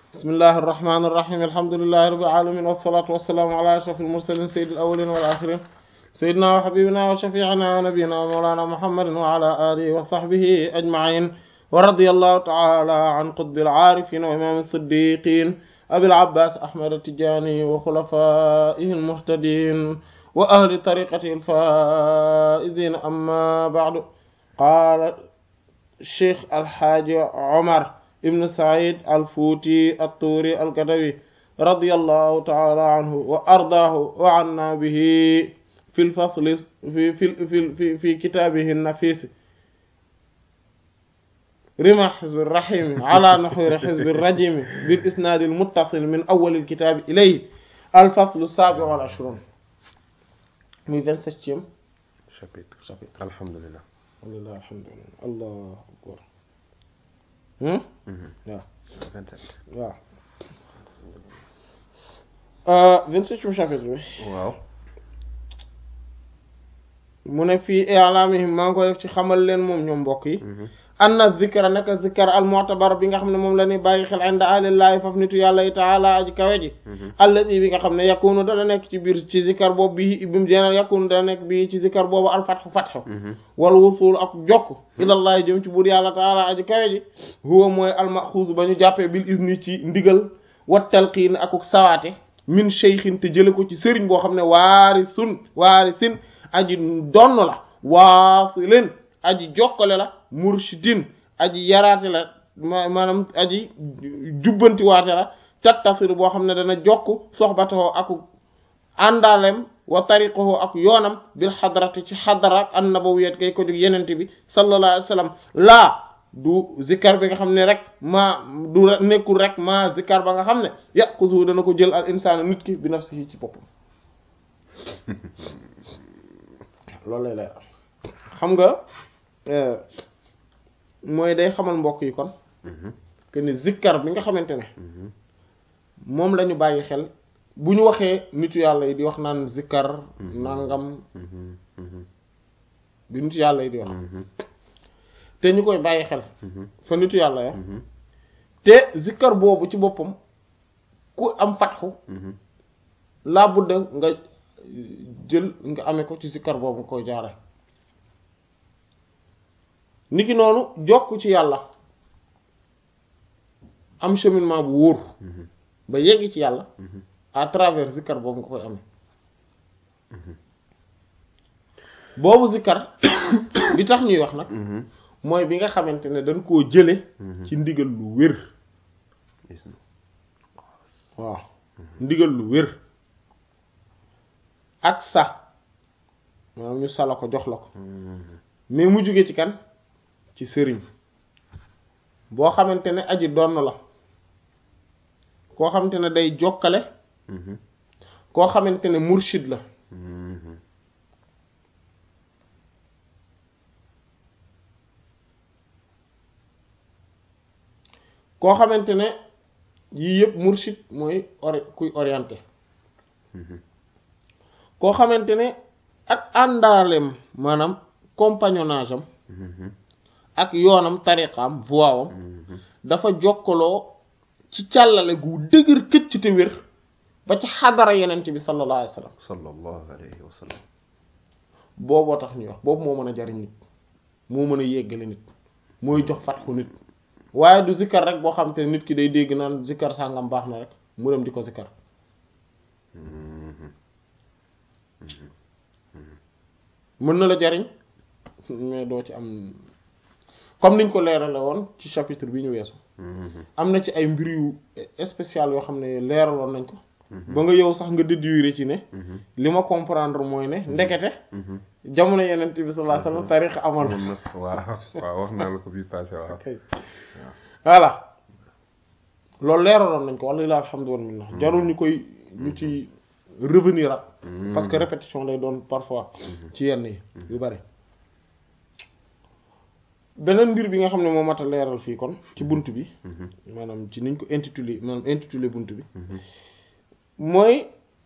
bismillahi irrahmani irrahim alhamdulilahi rabbil alamin wassalatu wassalaamu ala ashraf almursalin sayyid alawalin wal akhirin sayyidina wa habibina wa shafi'ina wa nabiyina wa mawlana muhammadin wa ala alihi wa sahbihi ajma'in wa radiyallahu ta'ala an qutbil arifin wa imam as-siddiqin abil abbas ahmad at-tijani wa khulafaihi al-muhtadin wa ahli tariqatihi al-faizin amma ba'du qala cheikh alxaaji omar ibn said alfuuti atturi alkadawi radiyallahu taala anhu wa ardaahu wa anna bihi fi lfasli fi fi fi fi kitaabihi nafis rima xizbi rahimi ala naxwiri xizbi rajimi bil isnaadi almuttasil min awwal alkitaabi ilayhi alfaslu saabi wal ashruun muy vingt-septième chapitre chapitre alhamdulillah alhamdulillah alhamdulillah allah akbar waaw vingt-sept waaw vingt-septième chapitre bi waaw mu ne fii i'lamihim maa ngi ko def ci xamal leen moom ñoom mbokk yi anna zikra naka zikar al mu'tabar bi nga xam ne moom la ñuy bàyyi xel inda alillahi faf nitu yàlla yi taala aji kawe ji allati bi nga xam ne yakunu dana nekk ci biir ci zikar boobu bi bi mu jeenal yakunu dana nekk bi ci zikar boobu al fatxu fatxu wal wusul ak jokk ilallahi jëm ci buur yàlla taala aji kawe ji huwa mooy al maxuus ba ñu jàppee bil izni ci ndigal wa talqiin akuk sawaate min cheykhin te jële ko ci sëriñ boo xam ne waari sun waari sin aji donn la waasilin aji jokkale la murshidin aji yaraate la maanaam aji jubbanti waate la tattasiru boo xam ne dana jokk soxbatoo ak àndaalem wa tariqahu ak yoonam bil xadrati ci xadara an nabawiyat kay ko jóg yenente bi sallallahu alayhi wa sallam laa du zikkar bi nga xam ne rek maa du nekkul rek maa zikkar ba nga xam ne yaquzu dana ko jël al insaan nit ki bi nafsihi ci boppam loolu lay lay xam nga mooy day xamal mbokk yi kon que ni zikkar bi nga xamante ne moom la ñu bàyyi xel bu ñu waxee nitu yàlla yi di wax naan zikkar nangam bi nitu yàlla yi di wax te ñu koy bàyyi xel fa nitu yàlla ya te zikkar boobu ci boppam ku am fatxu laa budda nga jël nga amee ko ci zikkar boobu nga koy jaare niki noonu jokk ci yàlla am cheminement bu wóor ba yegg ci yàlla à travers zikkar boobu nga koy amee boobu zikkar bi tax ñuy wax nag mooy bi nga xamante ne dañ koo jële ci ndigal lu wér waaw ndigal lu wér ak sax maanaam ñu sala ko jox la ko mais mu jóge ci kan ci sëriñ boo xamante ne aji donn la koo xamante ne day jokkale koo xamante ne murshid la koo xamante ne yii yëpp murshid mooy ori kuy orienté koo xamante ne ak àndaaleem maanaam compagnonnage am ak yoonam tariqaam voie am dafa jokkaloo ci càllale gu dëgër këcc te wér ba ci xadara yenent bi sallallahu alayhi wa sallam sallallahu alayhi wa sallam booboo tax ñuy wax boobu moo mën a jariñ nit moo mën a yeggale nit mooy jox fatxu nit waaye du zikkar rek boo xam te nit ki day dégg naan zikkar sàngam baax na rek mu dem di ko zikkar mën na la jariñ mais doo ci am comme niñ ko leerale woon ci chapitre bi ñu weesu am na ci ay mbir yu spécial yoo xam ne leeraloon nañ ko ba nga yow sax nga déduire ci ne li ma comprendre mooy ne ndekete jamono yeneen bi sallallahu alayhi wasallam tarix amoon na waaw waaw wax naa la ko bii passé waaw voilà loolu leeraloon nañ ko walla alhamdulillah jarul ñu koy ñu ci revenir ak parce que répétition lay doon parfois ci yenn yi yu bari beneen mbir bi nga xam ne moo mat a leeral fii kon ci bunt bi maanaam ci niñ ko intitulé maanaam intitulé bunt bi mooy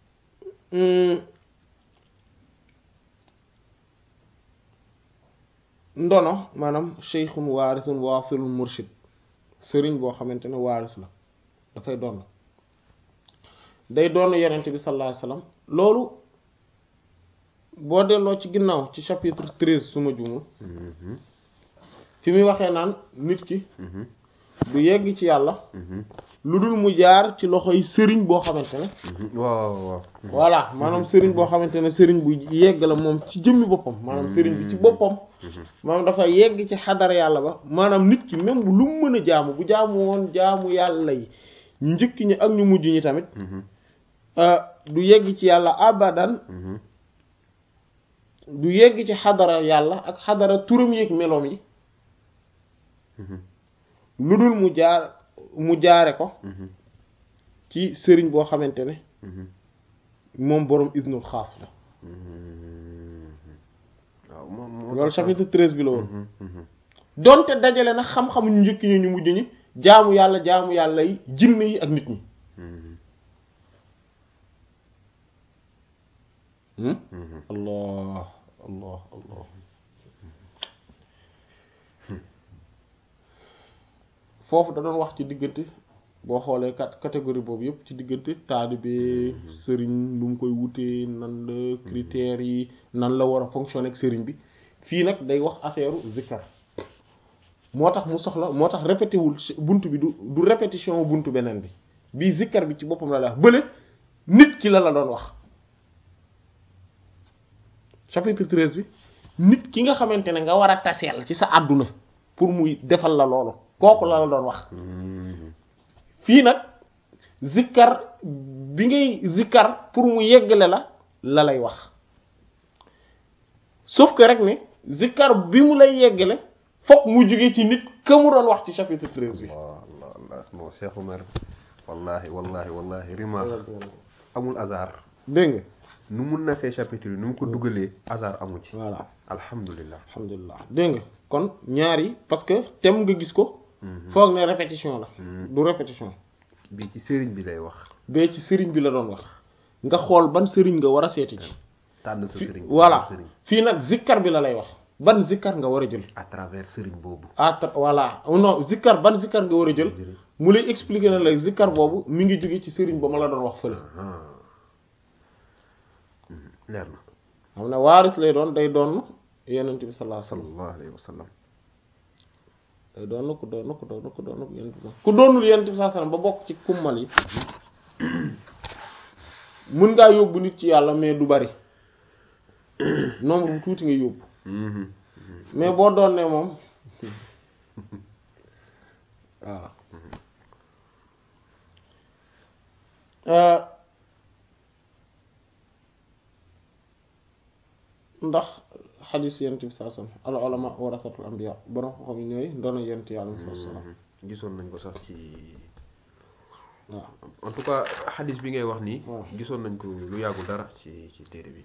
ndono maanaam cheikhun waarisun waasilun murshid sëriñ boo xamante ne waaris la dafay doon day doon yenente bi sallallahu alayhi wasallam loolu boo delloo ci ginnaaw ci chapitre treize suma jumul fi muy waxee naan nit ki du yegg ci yàlla lu dul mu jaar ci loxoy sëriñ boo xamante ne waaw waaw voilà maanaam sëriñ boo xamante ne sëriñ bu yegg la moom ci jëmmi boppam maanaam sëriñ bi ci boppam maanaam dafa yegg ci xadara yàlla ba maanaam nit ki même bu lu mu mën a jaamu bu jaamu woon jaamu yàlla yi ñu njëkk ñi ak ñu mujj ñi tamit du yegg ci yàlla abadan du yegg ci xadara yàlla ak xadara turam yeeg meloom yi lu dul mu jaar mu jaare ko ci sëriñ boo xamante ne moom boroom isnul xaas la waaw moom loolu chapitre treize bi la woon donte dajale na xam-xamu ñu njëkk ñi ñu mujj ñi jaamu yàlla jaamu yàlla yi jinne yi ak nit ñi allah allah allah foofu da doon wax ci diggante boo xoolee cat catégorie boobu yëpp ci diggante taalibe sëriñ lu mu koy wutee nan la critères yi nan la war a fonctionner ak sëriñ bi fii nag day wax affaire zikkar moo tax mu soxla moo tax répété wul bunt bi du du répétition bunt beneen bi bii zikkar bi ci boppam la la wax bële nit ki la la doon wax chapitre treize bi nit ki nga xamante ne nga war a taseel ci sa àdduna pour muy defal la loolu kooku la la doon wax fii nag zikkar bi ngay zikkar pour mu yeggale la la lay wax sauf que rek ne zikkar bi mu lay yeggale fokk mu jóge ci nit ka mu doon wax ci chapitre treize bi allah allah non Cheikh Oumar wallahi wallahi wallahi rima amul hasard dégg nga nu mun na see chapitre yi nu mu ko dugalee hasard amu ci voilà alhamdulilah alhamdulilah dégg nga kon ñaar yi parce que tem nga gis ko foog ne répétition la du répétition bii ci sëriñ bi lay wax bee ci sëriñ bi la doon wax nga xool ban sëriñ nga war a seeti ci tànn sa sëriñ voilà sëriñ fii nag zikkar bi la lay wax ban zikkar nga war a jël à travers sëriñ boobu ah voilà non zikkar ban zikkar nga war a jël mu lay expliquer na la zikkar boobu mi ngi jóge ci sëriñ ba ma la doon wax fële leer na xam ne waaris lay doon day doon yenent bi sallallahu alayhi wasallam sallallahu alayhi wa sallam day doon ku doon ku doon ku doon yenent bi ku doonul yenent bi sallallahu alayhi wasallam ba bokk ci kummal yi mën ngaa yóbbu nit ci yàlla mais du bari nombre bu tuuti nga yóbbu mais boo doon ne moom waaw ndax xadiis yent bi saa sallam al ulama warasatul anbiya borom xam yi ñooy doona yent yàlla saa sallam gisoon nañ ko sax ci waaw en tout cas xadis bi ngay wax nii waaw. gisoon nañ ko lu yàggul dara ci ci téere bi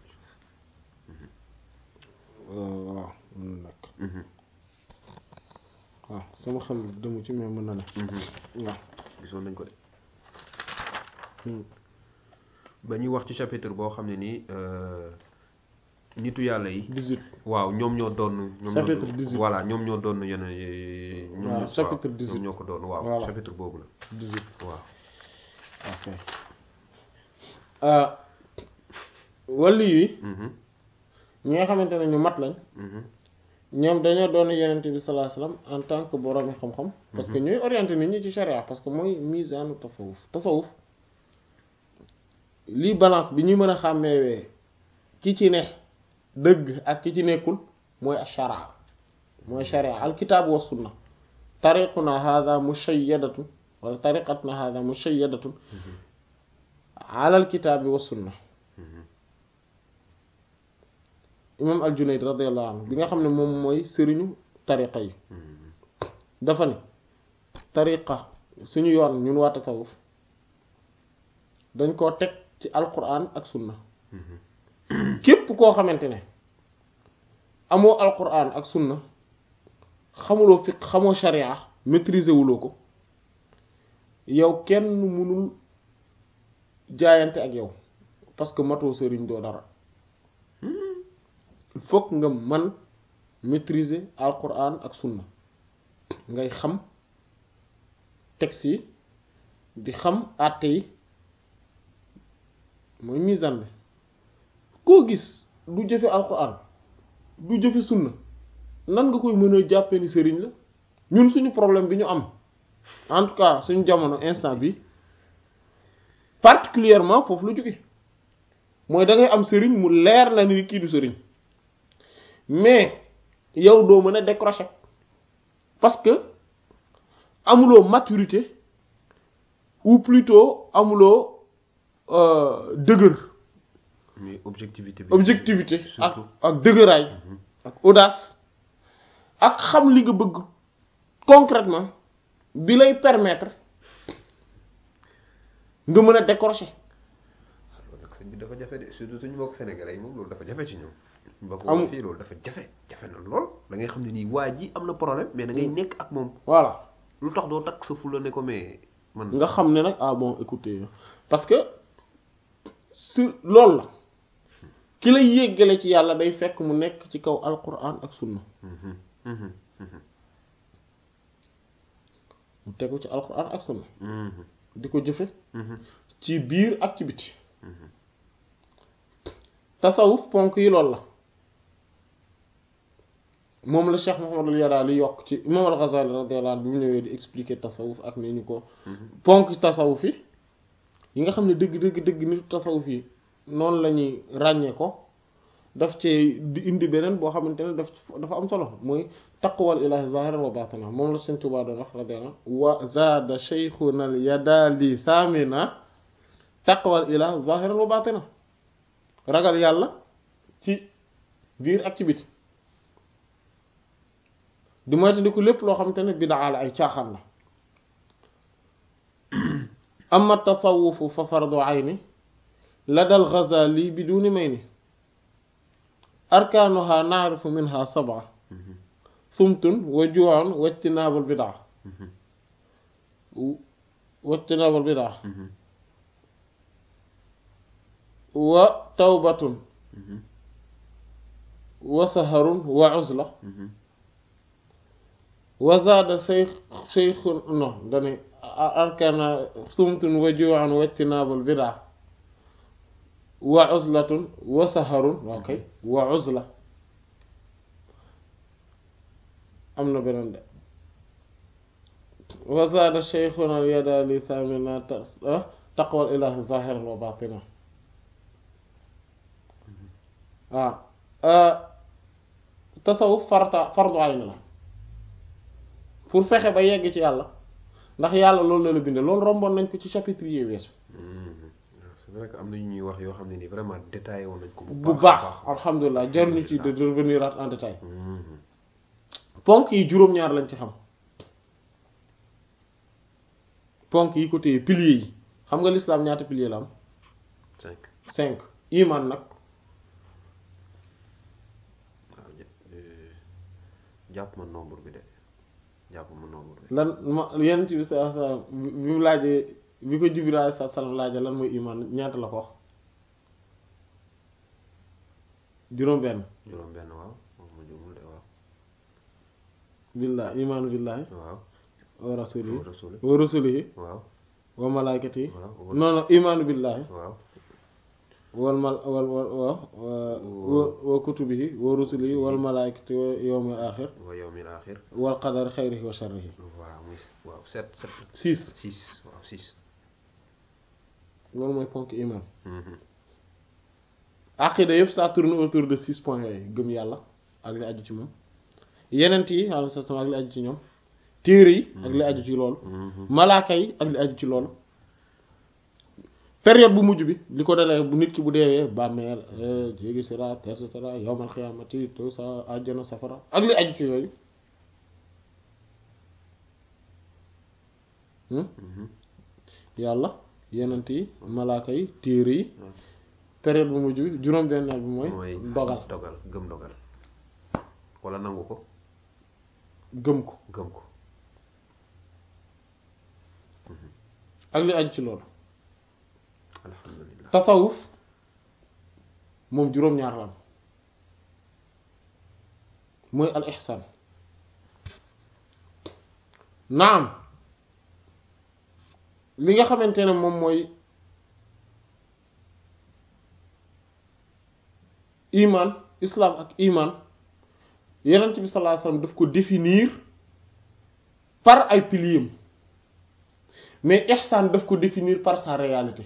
waaw mën na nekk waaw sama xel demu ci mais mën na ne waaw gisoon nañ ko de Hmm. ba ñuy wax ci chapitre boo xam ne nii euh, nitu yàlla yi 18 waaw ñoom ñoo doon ñoom Chapitre ñoo 18. voilà ñoom ñoo doon yenn ñoom Waaw, ñoo- chapitre waaw, 18. ñoom ñoo ko doon waaw Voilà. chapitre boobu la 18 waaw ok ah wàllu yi Mhm, ñi nga xamante ne ñu mat lañ mhm, ñoom dañoo doon yenent bi sallallahu alayhi wasallam en tant que borom xam-xam parce que ñooy orienté nit ñi ci charia parce que mooy misaanu tasawuf tasawuf lii balance bi ñuy mën a xàmmeewee ki ci ne dëgg ak ki ci nekkul mooy ashara mooy sharia alkitaabu wa sunna tariquna hadha mushayyadatun wala tariqatuna hadha mushayyadatun ala alkitaabi wa sunna mhm. imam al-Junayd radiyallahu anhu bi nga xam ne moom mooy sëriñu tariqa yi Mhm, dafa ne tariqa suñu yoon ñun waa tasawuf dañ koo teg ci alquran ak sunna mhm. képp koo xamante ne amoo alquran ak sunna xamuloo fiq xamoo sharia maîtriser wuloo ko yow kenn mënul jaayante ak yow parce que matoo sëriñ doo dara il faut que nga man maîtriser alquran ak sunna ngay xam texte yi di xam àtte yi mooy misaan bi koo gis du jëfe alquran du jëfe sunna nan nga koy mën a jàppee ni sëriñ la ñun suñu problème bi ñu am en tout cas suñu jamono instant bi particulièrement foofu la jóge mooy da ngay am sëriñ mu leer la ni kii du sëriñ mais yow doo mën a décrocher parce que amuloo maturité ou plutôt amuloo dëgër mais objectivité bi objectivité ak surtout ak dëgëraay ak audace ak xam li nga bëgg concrètement bi lay permettre nga mën a décrocher loolu nag sëñ bi dafa jafe de surtout suñu mbokk sénégalais yi moom loolu dafa jafe ci ñoom mbokk Amul. wolof yi loolu dafa jafe jafe na lool da ngay xam ne nii waa ji am na problème mais da ngay nekk ak moom voilà lu tax doo takk sa fula ne ko mais man nga xam ne nag ah bon écoutez parce que su loolu la ki lay yéggale ci yàlla day fekk mu nekk ci kaw alquran ak sunna Mhm, mhm, mhm, mu tegu ci alquran ak sunna mhm, di ko jëfe mhm, ci biir ak ci biti mhm. tasawuf ponk yi loolu la moom la Cheikh Muhammadul Yadaali yokk ci imam al-Ghazali radiyallahu anhu bi mu ñëwee di expliquer tasawuf ak ni ñu ko ponk tasawuf yi yi nga xam ne dëgg dëgg dëgg nitu tasawuf yi noonu la ñuy ràññee ko daf ci di indi beneen boo xamante ne daf dafa am solo mooy taqwal ilahi zahiran wa batinan moom la Sëñ Tuubaa doon wax radiyallahu anhu wa zaada shaykhuna al yadaali samina taqwal ilahi zahiran wa batinan ragal yàlla ci biir ak ci biti di moytandiku lépp loo xamante ne bidaa la ay caaxaan la amma tasawufu fa fardu ayni lada al-Ghazali biduni mayni arkaanuha naarifu minha sab'a sumtun wa juu'un wa ijtinaabul bidaa wa ijtinaabul bidaa wa tawbatun wa saharun wa uzla wa zaada shaykh shaykhun non dani arkana sumtun wa juu'un wa ijtinaabul bidaa wa uzlatun wa saharun ok wa uzla am na beneen de wa zaada shaykhuna al-Yadaali thamina taqwal ilaahi zahiran wa batinan waaw tasawuf farta fardu ayn la pour fexe ba yegg ci yàlla ndax yàlla loolu la la bindee loolu romboon nañ ko ci chapitre yi weesu c'est vrai que am na yu ñuy wax yoo xam ne nii vraiment détaillé woon nañ ko bu baax alhamdulilah jaruñu ci de revenir en détail ponk yi juróom-ñaar lañ ci xam ponk yi ko téye piliers yi xam nga l'islam ñaata piliers la am cinq cinq iman nag waaw jàpp ma nombre bi de jàpp ma nombre bi lan ma yenn ci bi sa sa bi mu laajee bi ko Jibril alayhi salaam laajee lan mooy iman ñaata la ko wax juróom benn juróom benn waaw moom ma jumul de waaw billah imaanu billahi waaw wa rasulihi rasuli wa rusulihi waaw wa malaikatihi waaw non non imaanu billahi waaw wal mal wal wal wa wa kutubihi wa rusulihi wal malaikati wa yawmil axir wa yawmil axir wal qadar xayrihi wa sharrihi waaw muy waaw sept sept six six waaw six loolu mooy ponk iman aqida yëpp ça tourne autour de six points yooyu gëm yàlla ak li aju ci moom yenent yi alayhi salaam ak li aju ci ñoom téere yi ak li aju ci loolu malaaka yi ak li aju ci loolu période bu mujj bi li ko dalee bu nit ki bu deewee bàmmeel jéegi siraat et cetera yawmal xiyaamati tout ça àjjana safara ak li aju ci yooyu yàlla yenent yi malaaka yi téere yi période bu mujj bi juróom-benneel bi mooy mooy dogal dogal gëm dogal wala nangu ko gëm ko gëm ko ak li aju ci loolu alhamdulilah tasawuf moom juróom-ñaar la am mooy al ihsan naam li nga xamante ne moom mooy iman islam ak iman yonent bi sallallahu alayhi wasallam daf ko définir par ay piliers mais ihsan daf ko définir par sa réalité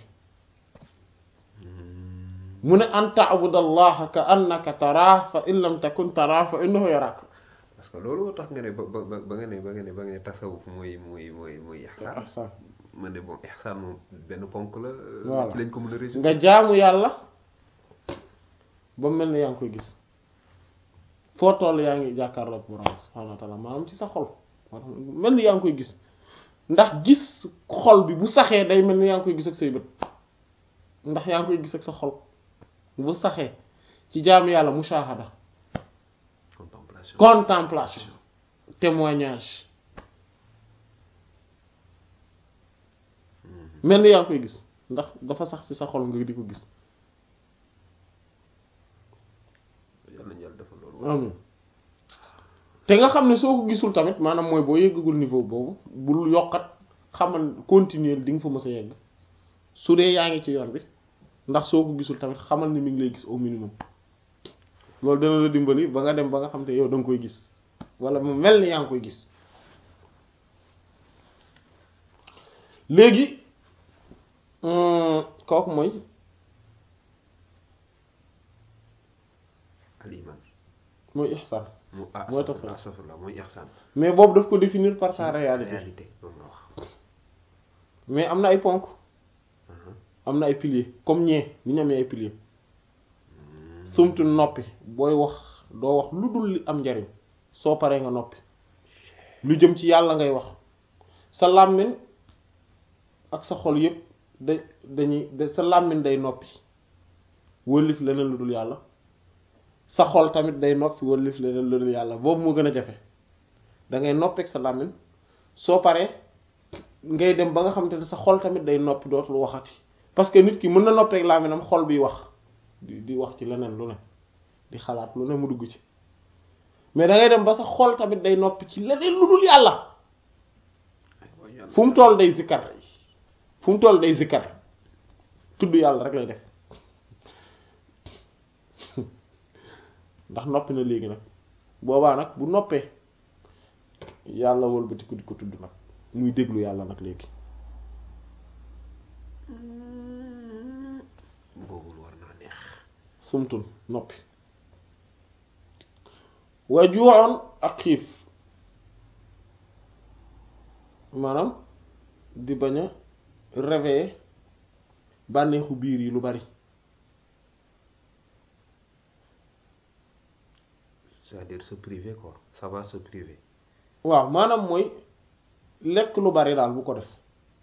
mu ne an ta'budallaha ka annaka taraah fa in lam takun taraah fa innahu yarak parce que loolu tax nga ne ba ba ba nga ne ba nga ne ba nga ne tasawuf mooy mooy mooy mooy ihsan ihsan man de bon ihsan moom benn ponk la Voilà. ci lañ ko mën a résumer nga jaamu yàlla ba mel ni yaa ngi koy gis foo toll yaa ngi jàkkaarloog borom subhaanahu wa ta'ala maanaam ci sa xol moo tax mel ni yaa ngi koy gis ndax gis xol bi bu saxee day mel ni yaa ngi koy gis ak say bët ndax yaa ngi koy gis ak sa xol bu saxee ci jaamu yàlla mushahada contemplation contemplation témoignage mel ni yaa ngi koy gis ndax dafa sax ci sa xol nga di ko gis yàlla nañu yàlla defal loolu amin te nga xam ne soo ko gisul tamit maanaam mooy boo yëggagul niveau boobu bul yokkat xamal continuer di nga fa mës a yegg su dee yaa ngi ci yoon bi ndax soo ko gisul tamit xamal ni mi ngi lay gis au minimum loolu dana la dimbali ba nga dem ba nga xam te yow da nga koy gis wala mu mel ni yaa ngi koy gis léegi hum, kooku mooy al iman mooy ihsan mu ah Mooy tasawuf. astafurlah mooy ihsan mais boobu daf ko définir par sa réalité réalité moom la wax mais am na ay ponk Mhm. am na ay piliers comme ñee ni ñu amee ay piliers sumtu noppi booy wax doo wax lu dul li am njariñ soo paree nga noppi lu jëm ci yàlla ngay wax sa làmmiñ ak sa xol yépp da dañuy da sa làmmiñ day noppi wëllif leneen lu dul yàlla sa xol tamit day noppi wëllif leneen lu dul yàlla boobu moo gën a jafe da ngay noppi ak sa làmmiñ soo paree ngay dem ba nga xamante ne sa xol tamit day noppi dootul waxati parce que nit ki mën na noppeek làmmiñam xol biy wax di di wax ci leneen lu ne di xalaat lu ne mu dugg ci mais da ngay dem ba sa xol tamit day noppi ci leneen lu dul yàlla Ay, waay yàlla. fu mu toll day zikkar fu mu toll day zikkar tudd yàlla rek lay def ndax noppi na léegi nag boobaa nag bu noppee yàlla wëlbatiku di ko tudd nag muy déglu yàlla nag léegi boobul war naa neex sumtul noppi wa juuxoon ak xiif maanaam di bañ a réveiller bànneexu biir yi lu bari c'est-à-dire se priver quoi ça va se priver waaw maanaam mooy lekk lu bari daal bu ko def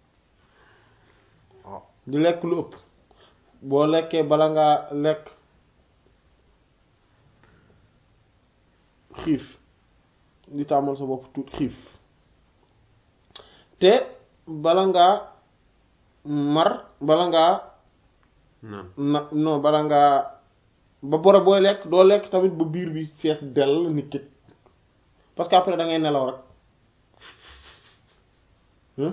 oh di lekk lu ëpp boo lekkee bala ngaa lekk xiif di tàmmal sa bopp tuut xiif te bala ngaa mar bala ngaa naan na non bala ngaa ba bore booy lekk doo lekk tamit ba biir bi fees dell nit ki parce que après da ngay nelaw rek hein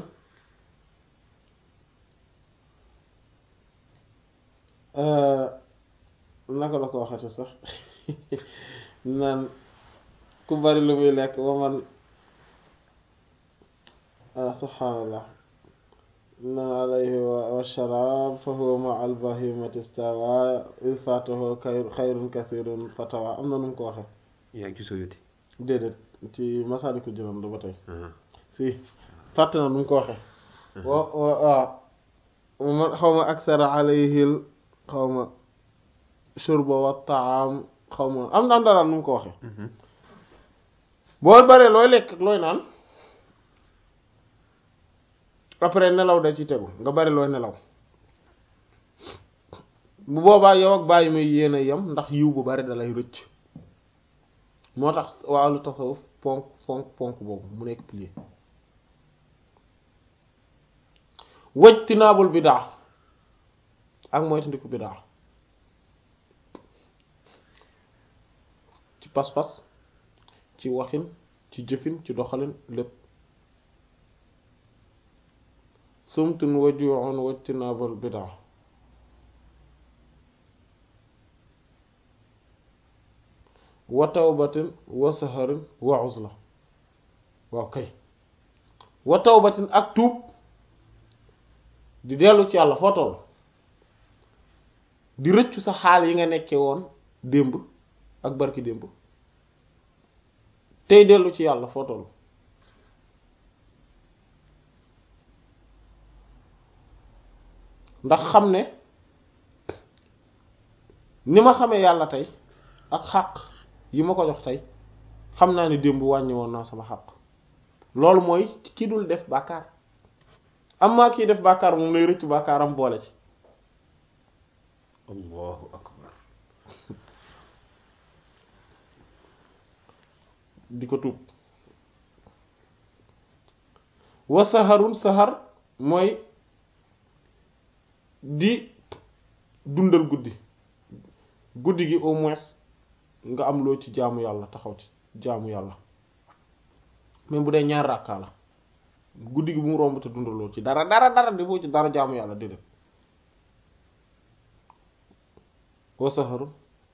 Euh, naka la ko waxate sax naan ku bari lu muy lekk ba man ah subhaanallah na alayhi wa sharaab fa huwa ma al bahimati stawa il fatahu kay- xayrun kathirun fatawa am na nu mu ko waxe yaa ngi ci soyuti déedéet ci Masaalikul Jinaan la ba tey ah si fàtte na nu mu ko waxe wa wa waaw man xaw ma aksara alayhil xaw ma shurba wa taam xaw ma am na am dara nu mu ko waxe Mhm. boo baree looy lekk ak looy naan après nelaw da ci tegu nga bari looy nelaw bu boobaa yow ak bàyyi may yéen a yem ndax yiw bu bari dalay rëcc moo tax wàllu tasawuf ponk ponk ponk boobu mu nekk pilier wajtinaabul bidaa ak moytandiku bidaa ci pas-pas ci waxin ci jëfin ci doxalin lépp sumtun wa ju'un wa ijtinaabul bid'a wa tawbatin wa saharin wa uzla waaw kay wa tawbatin ak tuub di dellu ci yàlla foo toll di rëccu sa xaal yi nga nekkee woon démb ak barki démb tey dellu ci yàlla foo toll ndax xam ne ni ma xamee yàlla tey ak xàq yi ma ko jox tey xam naa ne démb wàññi woon naa sama xàq loolu mooy ki dul def bàkkaar am maa kii def bàkkaar moom lay rëcc bàkkaaram boole ci allahu akbar di ko tuub wa saharun sahar mooy di dundal guddi guddi gi au moins nga am loo ci jaamu yàlla taxaw ci jaamu yàlla même bu dee ñaar ràkkaa la guddi gi bu mu romb te dundaloo ci dara dara dara defoo ci dara jaamu yàlla déedéet wa saharun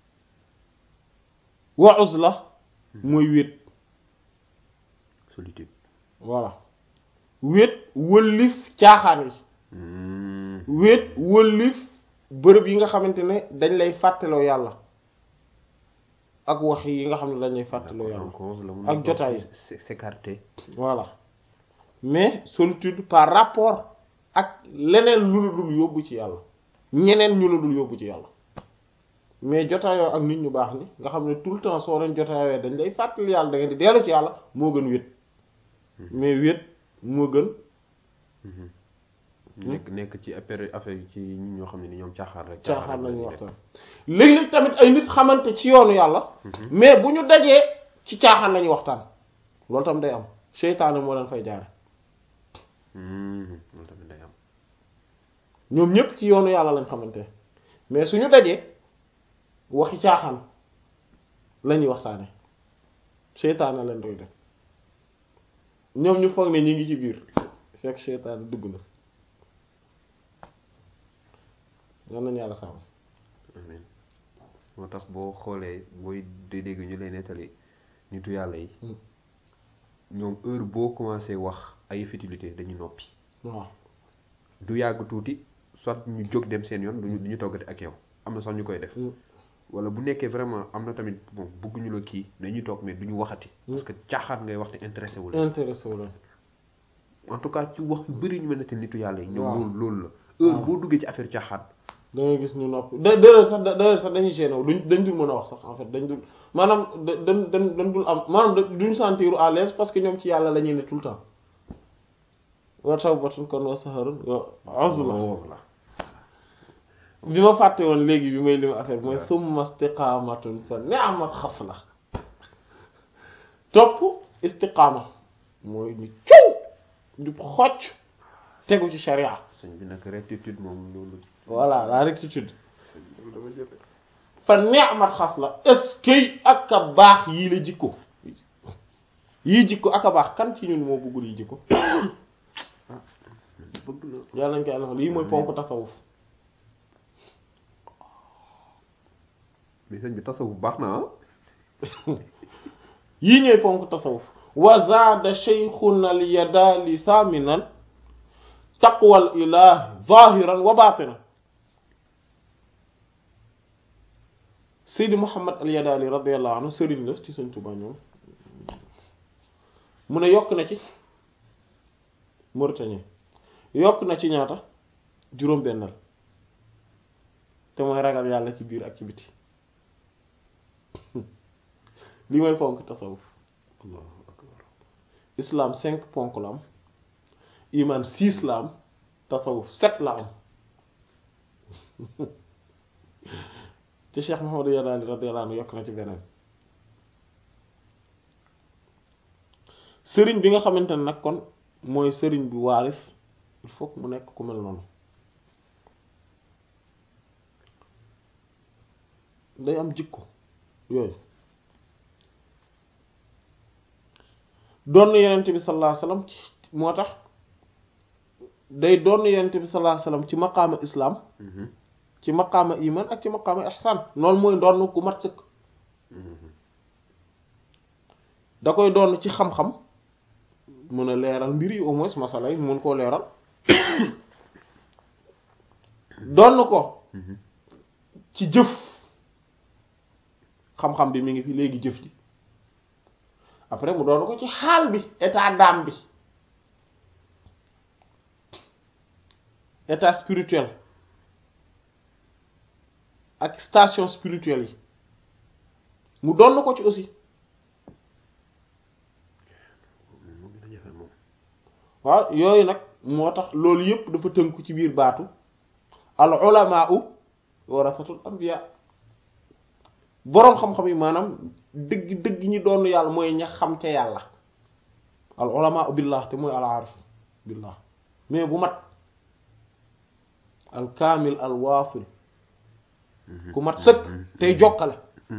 wa uzla mooy wéet solitude voilà wéet wëllif caaxaan yi wéet wëllif bërëb yi nga xamante ne dañ lay fàttaloo yàlla ak wax yi nga xam ne dañ lay fàttaloo yàlla ak jotaay yi s'écarter voilà mais solitude par rapport ak leneen lu la dul yóbbu ci yàlla ñeneen ñu la dul yóbbu ci yàlla mais jotaayoo ak nit ñu baax ni nga xam ne tout le temps soo leen jotaayoo dañ lay fàttali yàlla da ngeen di dellu ci yàlla moo gën wéet mais wéet moo gën nekk nekk ci affaire affaire yi ci ñi ñoo xam ne ni ñoom caaxaan rek caaxaan lañu waxtaan léeg-léeg tamit ay nit xamante ci yoonu yàlla mais bu ñu dajee ci caaxaan lañuy waxtaan loolu tam day am seytaane moo leen fay jaare loolu tamit day am ñoom ñépp ci yoonu yàlla lañ xamante mais suñu dajee waxi caaxaan lañuy waxtaane seytaane leen doy def ñoom ñu foog ne ñi ngi ci biir fekk seytaane dugg na yal nañu yàlla sàmm amiin moo tax boo xoolee booy di dégg ñu lay nettali nitu yàlla yi ñoom heure boo commencé wax ay futilité dañu noppi waaw du yàgg tuuti soit ñu jóg dem seen yoon duñu du ñu toggati ak yow am na sax ñu koy def wala bu nekkee vraiment am na tamit bon bëgguñu la kii dañuy toog mais duñu waxati parce que caaxaat ngay wax te intéressé wu la intéressé wu leen en tout cas ci wax yu bëri ñu mel ne te nitu yàlla yi ñoom waaw. loolu loolu la heure boo duggee ci affaire caaxaan da ngay gis ñu nopp da d'ailleurs sax d'ailleurs sax dañuy gêné wu duñ dañ dul mën a wax sax en fait dañ dul maanaam da dañ dañ dañ dul am maanaam da- duñ sentir à l'aise parce que ñoom ci yàlla la ñuy ne tout le temps wa tawbatun kon wa saharun wa uzla Rose la bi ma fàtte woon léegi bi may lim affaire bi mooy summa istiqaamatun fa ni'mat xasla topp istiqaama mooy ñu ciw ñu xocc tegu ci sharia sëñ bi nag rectitude moom loolu voilà la rectitude sëñ bi loolu dama jëfe fa ni'mat xasla est-ce que ak a baax yii la jikko yii jikko ak a baax kan ci ñun moo bëggul yi jikko bëgg na yàlla nañ koy àll yii mooy ponk tasawuf mais sëñ bi tasawuf baax na ah yii ñooy ponk tasawuf wa zaada shaykhuna al yadaali thaminan taqwal ilah zahiran wa batinan Seydi Muhammad al yadaali radiyallahu anhu sëriñ la ci Sëriñ Tuubaa ñoom mu ne yokk na ci Mauritanie yokk na ci ñaata juróom bennal te mooy ragal yàlla ci biir ak ci biti li mooy ponk tasawuf allahu akbar islam cinq ponk la am iman six la am tasawuf sept la am te Cheikh Mahamadou Yadaali radiyallahu anhu yokk na ci beneen sëriñ bi nga xamante ne nag kon mooy sëriñ bi waaris il faut que mu nekk ku mel noonu day am jikko yooyu doon na yenent bi sallallahu alayhi wasallam moo tax day doon yonent bi sallallahu alayhi wasallam ci maqaama islam ci maqaama iman ak ci maqaama ihsan loolu mooy doon ku mat sëkk da koy doon ci xam-xam mën a leeral mbir yi au moins masala yi mën koo leeral doon ko ci jëf xam-xam bi mi ngi fi léegi jëf ji après mu doon ko ci xaal bi état d'âme bi état spirituel ak station spirituelle yi mu doon ko ci aussi waaw yooyu nag moo tax loolu yépp dafa tënku ci biir baatu al ulamaa'u warasatul anbiya boroom xam-xam yi maanaam dëgg dëgg ñi doon yàlla mooy ña xam ca yàlla al ulamaa'u billah te mooy al aarif billah mais bu mat al kaamil al waasil ku mat sëkk tey jokkale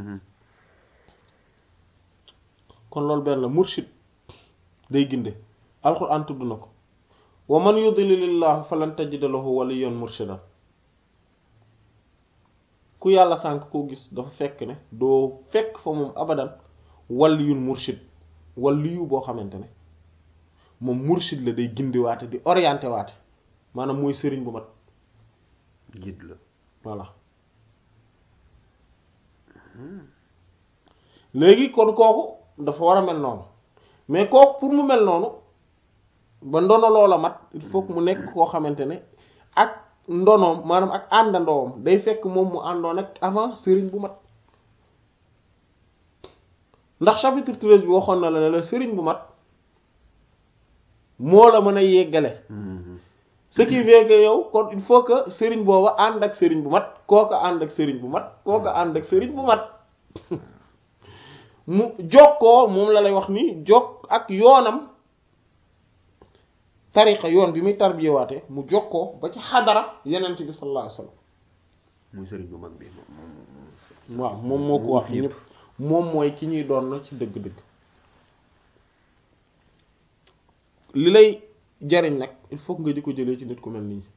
kon loolu benn la murshid day ginde alquran tudd na ko wa man yudlilillahu falan tajida lahu waliyan murshidan ku yàlla sànk koo gis dafa fekk ne doo fekk fa moom abadan waliyun murshid waliyu boo xamante ne moom murshid la day gindi waate di orienté waate maanaam mooy sëriñ bu mat guide la voilà léegi kon kooku dafa war a mel noonu mais kooku pour mu mel noonu ba ndono loola mat il faut que mu nekk koo xamante ne ak ndonoom maanaam ak àndandoom day fekk moom mu àndoon ak avant sëriñ bu mat ndax chapitre treize bi waxoon na la ne la sëriñ bu mat moo la mën a yeggale ce qui veut que yow kon il faut que sëriñ booba ànd ak sëriñ bu mat kooka ànd ak sëriñ bu mat kooka ànd ak sëriñ bu mat mu jokkoo moom la lay wax ni jokk ak yoonam tariqa yoon bi muy tarbiyewaate mu jokkoo ba ci xadara yenent bi sallallahu alayhi wasallam muy sëriñ bu mag bi waaw moom moo ko wax ñëpp moom mooy ki ñuy doon na ci dëgg-dëgg li lay jariñ nag il faut que nga di ko jëlee ci nit ku mel nii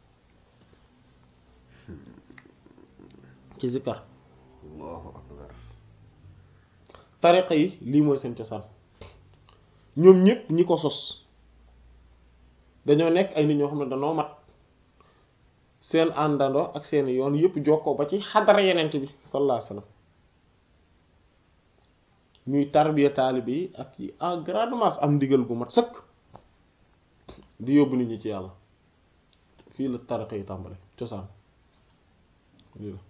ci zikkar allahu akbar tariqa yi lii mooy seen cosaan ñoom ñëpp ñi ko sos dañoo nekk ay nit ñoo xam ne dañoo mat seen àndandoo ak seen yoon yëpp jokkoo ba ci xadara yenent bi sallallahu alayhi wasallam ñuy tarbiya taalibe yi ak yi en grande masse am ndigal gu mat sëkk di yóbbu nit ñi ci yàlla fii la tariqa yi tàmbale cosaan lii la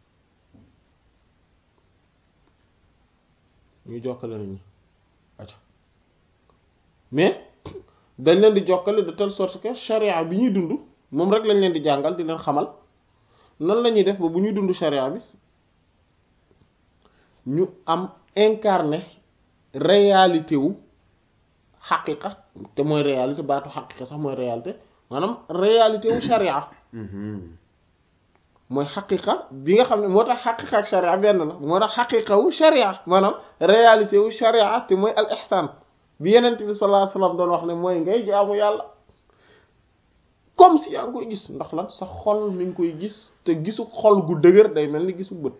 ñuy jokkale nit ñi acca mais dañ leen di jokkale de telle sorte que charia bi ñuy dund moom rek lañ leen di jàngal di leen xamal nan la ñuy def ba bu ñuy dund charia bi ñu am incarné réalité wu xaqiqa te mooy réalité baatu xaqiqa sax mooy réalité maanaam réalité wu charia mooy xaqiqa bi nga xam ne moo tax xaqiqa ak charia benn la moo tax xaqiqa wu charia maanaam réalité wu charia te mooy al ihsan bi yenent bi sallallahu alayhi wasallam doon wax ne mooy ngay jaamu yàlla comme si yaa ngi koy gis ndax lan sa xol mi ngi koy gis te gisu xol gu dëgër day mel ni gisu bët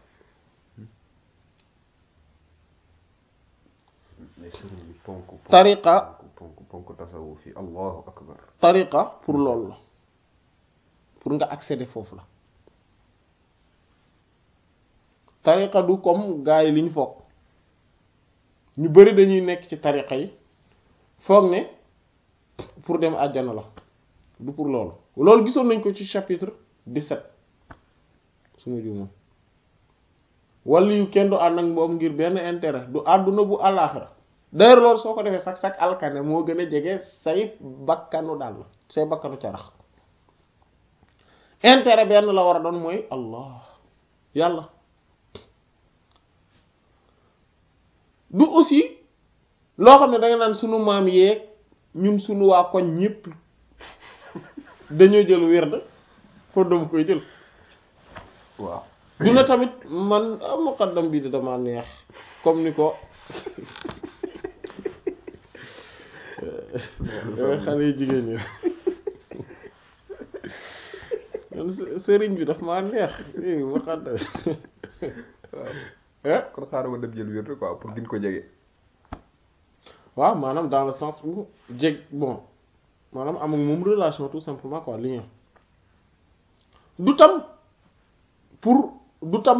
tariqa ponk ponk tasawuf fi allahu akbar tariqa pour loolu la pour nga accéder foofu la tariqa du comme gars yi li ñu foog ñu bari dañuy nekk ci tariqa yi foog ne pour dem àjjana la du pour loolu loolu gisoon nañ ko ci chapitre 17 suma juumoon wala yu kenn du ànd ak moom ngir benn intérêt du àdduna bu àllaaxira d'ailleurs loolu soo ko defee sax sax alkane moo gën a jege say bakkanu daal la say bakkanu carax intérêt benn la war a doon mooy allah yàlla du aussi loo xam ne da nga naan sunu maam yeeg ñun sunu waa koñ ñépp dañoo jël werd kon dama koy jël waaw du na tamit man muqaddam bi di dama neex comme ni ko xale yu jigéen ñi man sëriñ bi daf maa neex léegi ma xam waaw kon xaaral ma dem jël wér quoi pour gën ko jege. waaw maanaam dans le sens où jeg bon maanaam am ak moom relation tout simplement quoi lien du tam pour du tam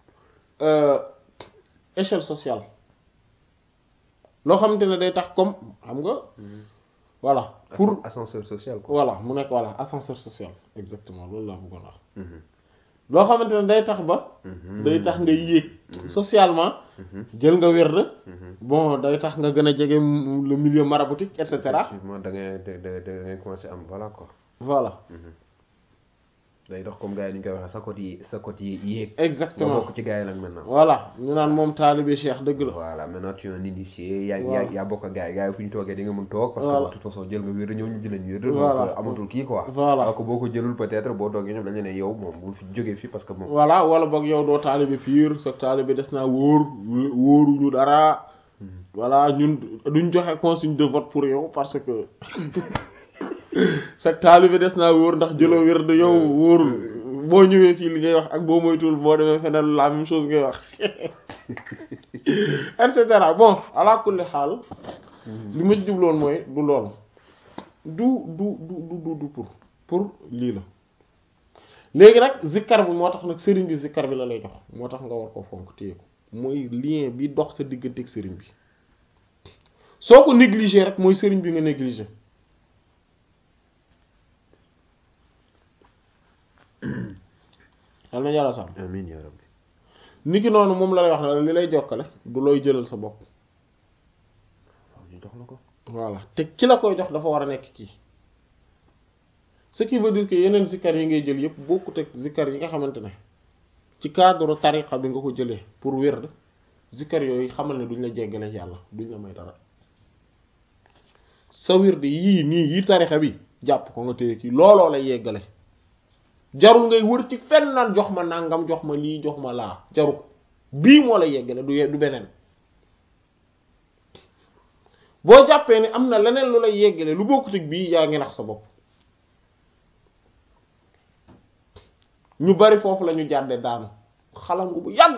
échelle sociale loo xamante ne day tax comme xam nga voilà pour ascenseur social quoi. voilà mu nekk voilà ascenseur social exactement loolu laa bëggoon wax loo xamante ne day tax ba day tax nga yéeg socialement jël nga wér bon day tax nga gën a jege le milieu maraboutique et cetera effectivement da ngay da da da ngay commencer am voilà quoi. voilà day dox comme gars yi ni ñu koy waxee sa côté yi sa côté yi yéeg. exactement nga bokk ci gars yi nag maintenant. voilà ñu naan moom taalibe Cheikh dëgg la voilà maintenant tu es un initié. yaa Voilà. yaa yaa bokk ak gars yi gars yi fu ñu toogee di nga mën toog. parce que Voilà. de toute façon jël nga wér ñëw ñu jëlañ wér. Voilà. donc amatul kii quoi. Voilà. alors que boo ko jëlul peut-être boo toogee ñoom dañu ne yow moom bu fi jógee fii parce que moom. voilà wala boog yow doo taalibe pire sa taalibe des naa wóor wóoruñu dara voilà ñun duñ joxe consigne de vote pour yow parce que sa taalibe des naa wóor ndax jëloo wér de yow wóorul boo ñëwee fii li ngay wax ak boo moytuwul boo demee feneen la même chose ngay wax et cetera bon ala kulli xaal li ma ci jubloon mooy du loolu du du du du du du pour pour lii la léegi nag zikkar bi moo tax nag sëriñ bi zikkar bi la lay jox moo tax nga war ko fonk téye ko mooy lien bi dox sa diggante ak sëriñ bi soo ko négligé rek mooy sëriñ bi nga négligé yal na yàlla sàmm amiin yaa rabbi. niki noonu moom la lay wax ne li lay jokkale du looy jëlal sa bopp waaw ñu jox la ko. voilà te ki la koy jox dafa war a nekk kii ce qui veut dire que yeneen zikkar yi ngay jël yëpp bokkut ak zikkar yi nga xamante ne ci cadre tariqa bi nga ko jëlee pour wird zikkar yooyu xamal ne duñ la jéggale yàlla duñ la may dara sa wird yii nii yi tariqa bi jàpp ko nga téye kii looloo lay yeggale jarul ngay wër ci fenn naan jox ma nangam jox ma lii jox ma laa jaru ko bii moo lay yeggale du ye- du beneen boo jàppee ne am na leneen lu lay yeggale lu bokkut ak bii yaa ngi nax sa bopp ñu bari foofu la ñu jàdde daanu xalangu bu yàgg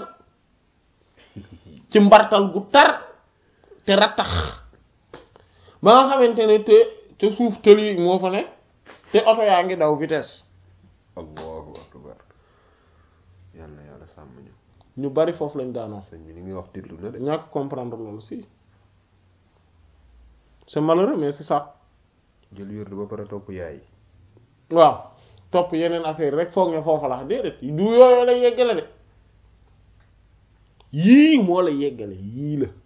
ci mbartal gu tar te rattax ba nga xamante ne te te suuf tëli moo fa ne te oto yaa ngi daw vitesse allahu akbar yàlla yàlla sàmm ñu. ñu bari foofu lañ daanoo sëñ bi li ngay wax déglu na de. ñàkk comprendre loolu si c'est malheureux mais c'est ça jël wér ba pare topp yaay. waaw topp yeneen affaire rek foog ne foofa la déedéet du yooyu lay yeggale de yii moo la yeggale yii la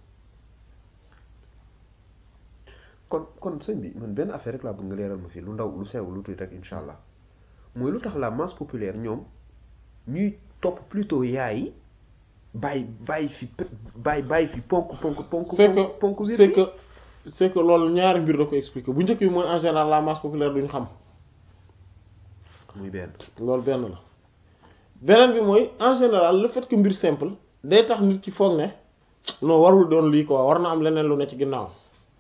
kon kon sëñ bi man benn affaire rek laa bëgg nga leeral ma fii lu ndaw lu sew lu tuuti rek incha allah mooy lu tax la masse populaire ñoom ñuy topp plutôt yaay yi bàyyi bàyyi fi pe- bàyyi bàyyi fi ponk ponk ponk. c'est que ponk wér c'est que c'est que loolu ñaari mbir da ko expliquer bu njëkk bi mooy en général la masse populaire duñu xam muy benn. loolu benn la beneen bi mooy en général le fait que mbir simple day tax nit ki foog ne non warul doon lii quoi war na am leneen lu ne ci ginnaaw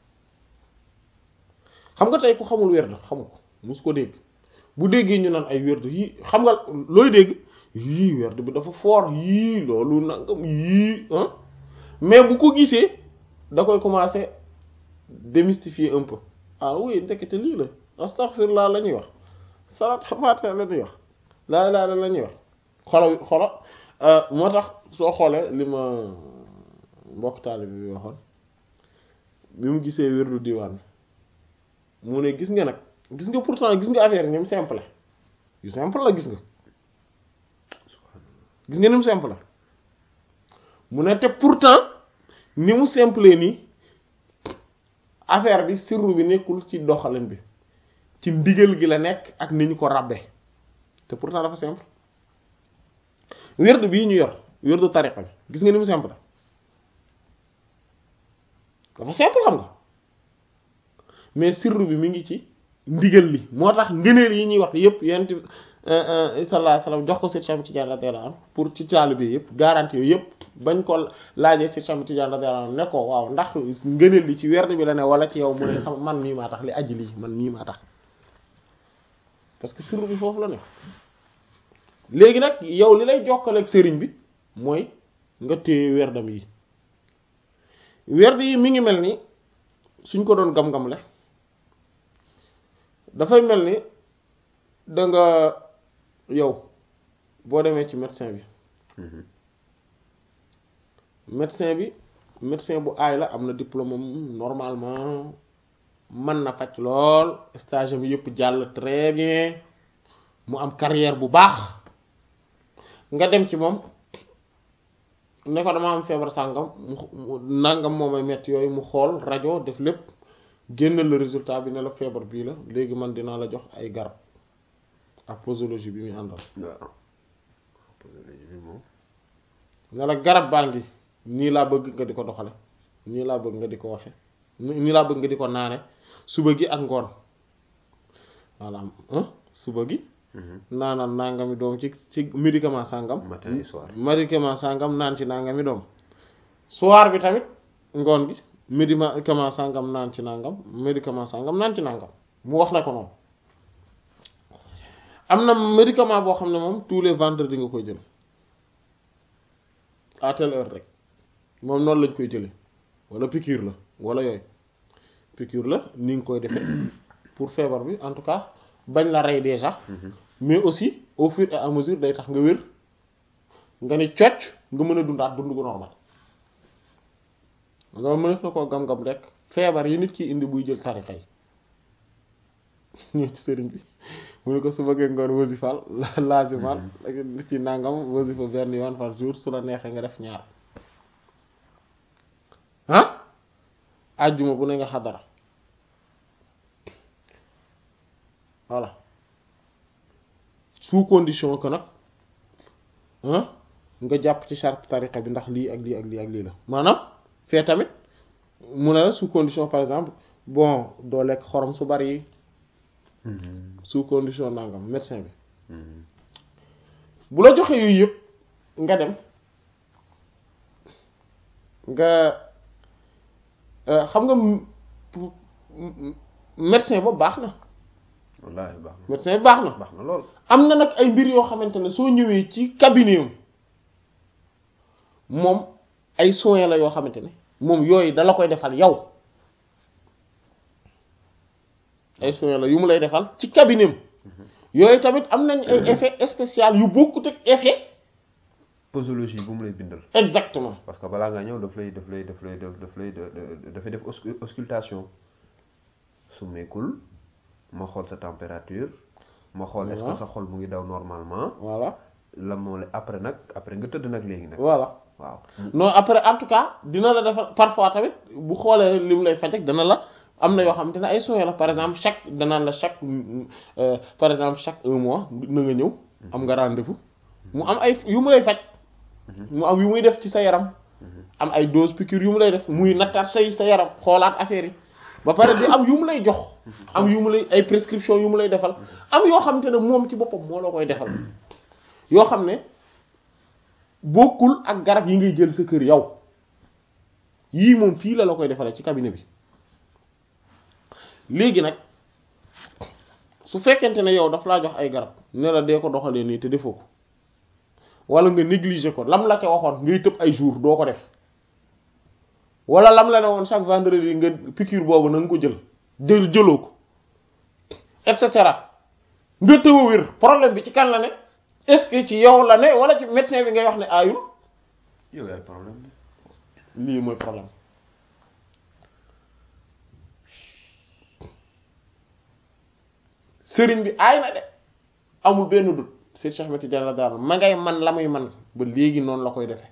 xam nga tey ku xamul wérd xamu ko mus ko dégg bu déggee ñu naan ay wérd yii xam nga looy dégg yii wérd bi dafa fort yii loolu nangam yii ah mais bu ko gisee da koy commencer démystifier un peu ah oui ndekete lii la astaghfirullah la ñuy wax salaat faatiha la ñuy wax laa ilaaha illa la ñuy wax xolo xolo moo tax soo xoolee li ma mbokk taalibe bi waxoon bi mu gisee wérdu diwaan mu ne gis nga nag gis nga pourtant gis nga affaire yi ni mu simple yu simple la gis nga gis nga ni mu simple mu ne te pourtant ni mu simple nii affaire bi sirru bi nekkul ci doxalin bi ci ndigal gi la nekk ak ni ñu ko rabbe te pourtant dafa simple wérdu bii ñu yor wérdu tariqa bi gis nga ni mu simple dafa simple xam nga mais sirru bi mi ngi ci ndigal li moo tax ngëneel yi ñuy wax yépp yent sallallahu alayhi wasallam jox ko Seydi Cheikh Tidiane radiyallahu anhu pour ci taalibe yépp garantie yooyu yépp bañ ko laajee Seydi Cheikh Tidiane radiyallahu anhu ne ko waaw ndax ngëneel li ci werd bi la ne wala ci yow mu ne sama man mii maa tax li aji lii man mii maa tax parce que sirru bi foofu la ne léegi nag yow li lay jokkale ak sëriñ bi mooy nga téye werdam yi werd yi mi ngi mel ni suñ ko doon gam-gamle dafay mel ni da nga yow boo demee ci médecin bi médecin bi médecin bu aay la am na diplôme am normalement mën na faj lool stage am yëpp jàll très bien mu am carrière bu baax nga dem ci moom ne ko dama am feebar sàngam mu nangam moo may metti yooyu mu xool rajo def lépp génnal le résultat bi ne la feebar bii la léegi man dinaa la jox ay garab ak posologie bi muy àndal waaw posologie bi moom ne la garab baa ngi nii laa bëgg nga di ko doxale nii laa bëgg nga di ko waxe nii laa bëgg nga di ko naane suba gi ak ngoon voilà suba gi naanal nangami doom ci ci médicament sàngam matin et soir médicament sàngam naan ci nangami doom soir bi tamit ngoon gi médicament sàngam naan ci nangam médicament sàngam naan ci nangam mu wax la ko noonu am na médicament boo xam ne moom tous les vendredis nga koy jël à telle heure rek moom noonu lañ koy jële wala piqûre la wala yooyu piqûre la ni nga koy defee pour feebar bi en tout cas bañ la rey déjà mais aussi au fur et à mesure day tax nga wér nga ne cocc nga mën a dundaat dund gu normal loolu mënees na koo gam-gam rek feebar yi nit ki indi buy jël tarixa yi ñëw ci sëriñ bi mu ne ko su bëggee ngoon wasifal laasimal ci nangam wasifa benn yoon par jour su la neexee nga def ñaar ah àjjuma bu ne nga xadara voilà sous condition que nag nga jàpp ci charte tariqa bi ndax lii ak lii ak lii ak lii la maanaam fee tamit mu ne la sous condition par exemple bon doo lekk xorom su bari sous condition nangam médecin bi bu la joxee yooyu yëpp nga dem nga xam nga médecin ba baax na wallaahi baax na médecin bi baax na baax na lool am na nag ay mbir yoo xamante ne soo ñëwee ci cabinet am moom ay soins la yoo xamante ne moom yooyu dala koy defal yow ay soins la yu mu lay defal ci cabinet am yooyu tamit am nañ ay effet spécial yu bokkut ak effet posologie bu mu lay bindal exactement parce que balaa nga ñëw daf lay daf lay daf lay daf lay dafay def auscultation su meekul ma xool sa température ma xool est-ce que sa xol mu ngi daw normalement voilà la moo la après nag après nga tëdd nag léegi nag voilà waaw non après en tout cas dina la defal parfois tamit bu xoolee li mu lay faj ak dana la am na yoo xamante ne ay soins la par exemple chaque danaan la chaque par exemple chaque un mois na nga ñëw am nga rendez-vous mu am ay yu mu lay faj mu am yu muy def ci sa yaram am ay dose piqûre yu mu lay def muy nattaat say sa yaram xoolaat affaire yi ba pare di am yu mu lay jox am yu mu lay ay prescription yu mu lay defal am yoo xamante ne moom ci boppam moo la koy defal yoo xam ne bokkul ak garab yi ngay jël sa kër yow yii moom fii la la koy defalee ci cabinet bi léegi nag su fekkente ne yow daf laa jox ay garab ne la dee ko doxalee nii te defoo ko wala nga négliger ko lam la ca waxoon ngay tëb ay jour doo ko def wala lam la ne woon chaque vendredi nga piqûre boobu na nga ko jël jël jëloo ko et cetera nga tëw a wér problème bi ci kan la ne est-ce que ci yow la ne wala ci médecin bi ngay wax ne aayul yow yaay problème lii mooy problème sëriñ bi aay na de amul benn dut Seyd Cheikh Ahmed Tidiane daal ma ngay man la muy man ba léegi noonu la koy defee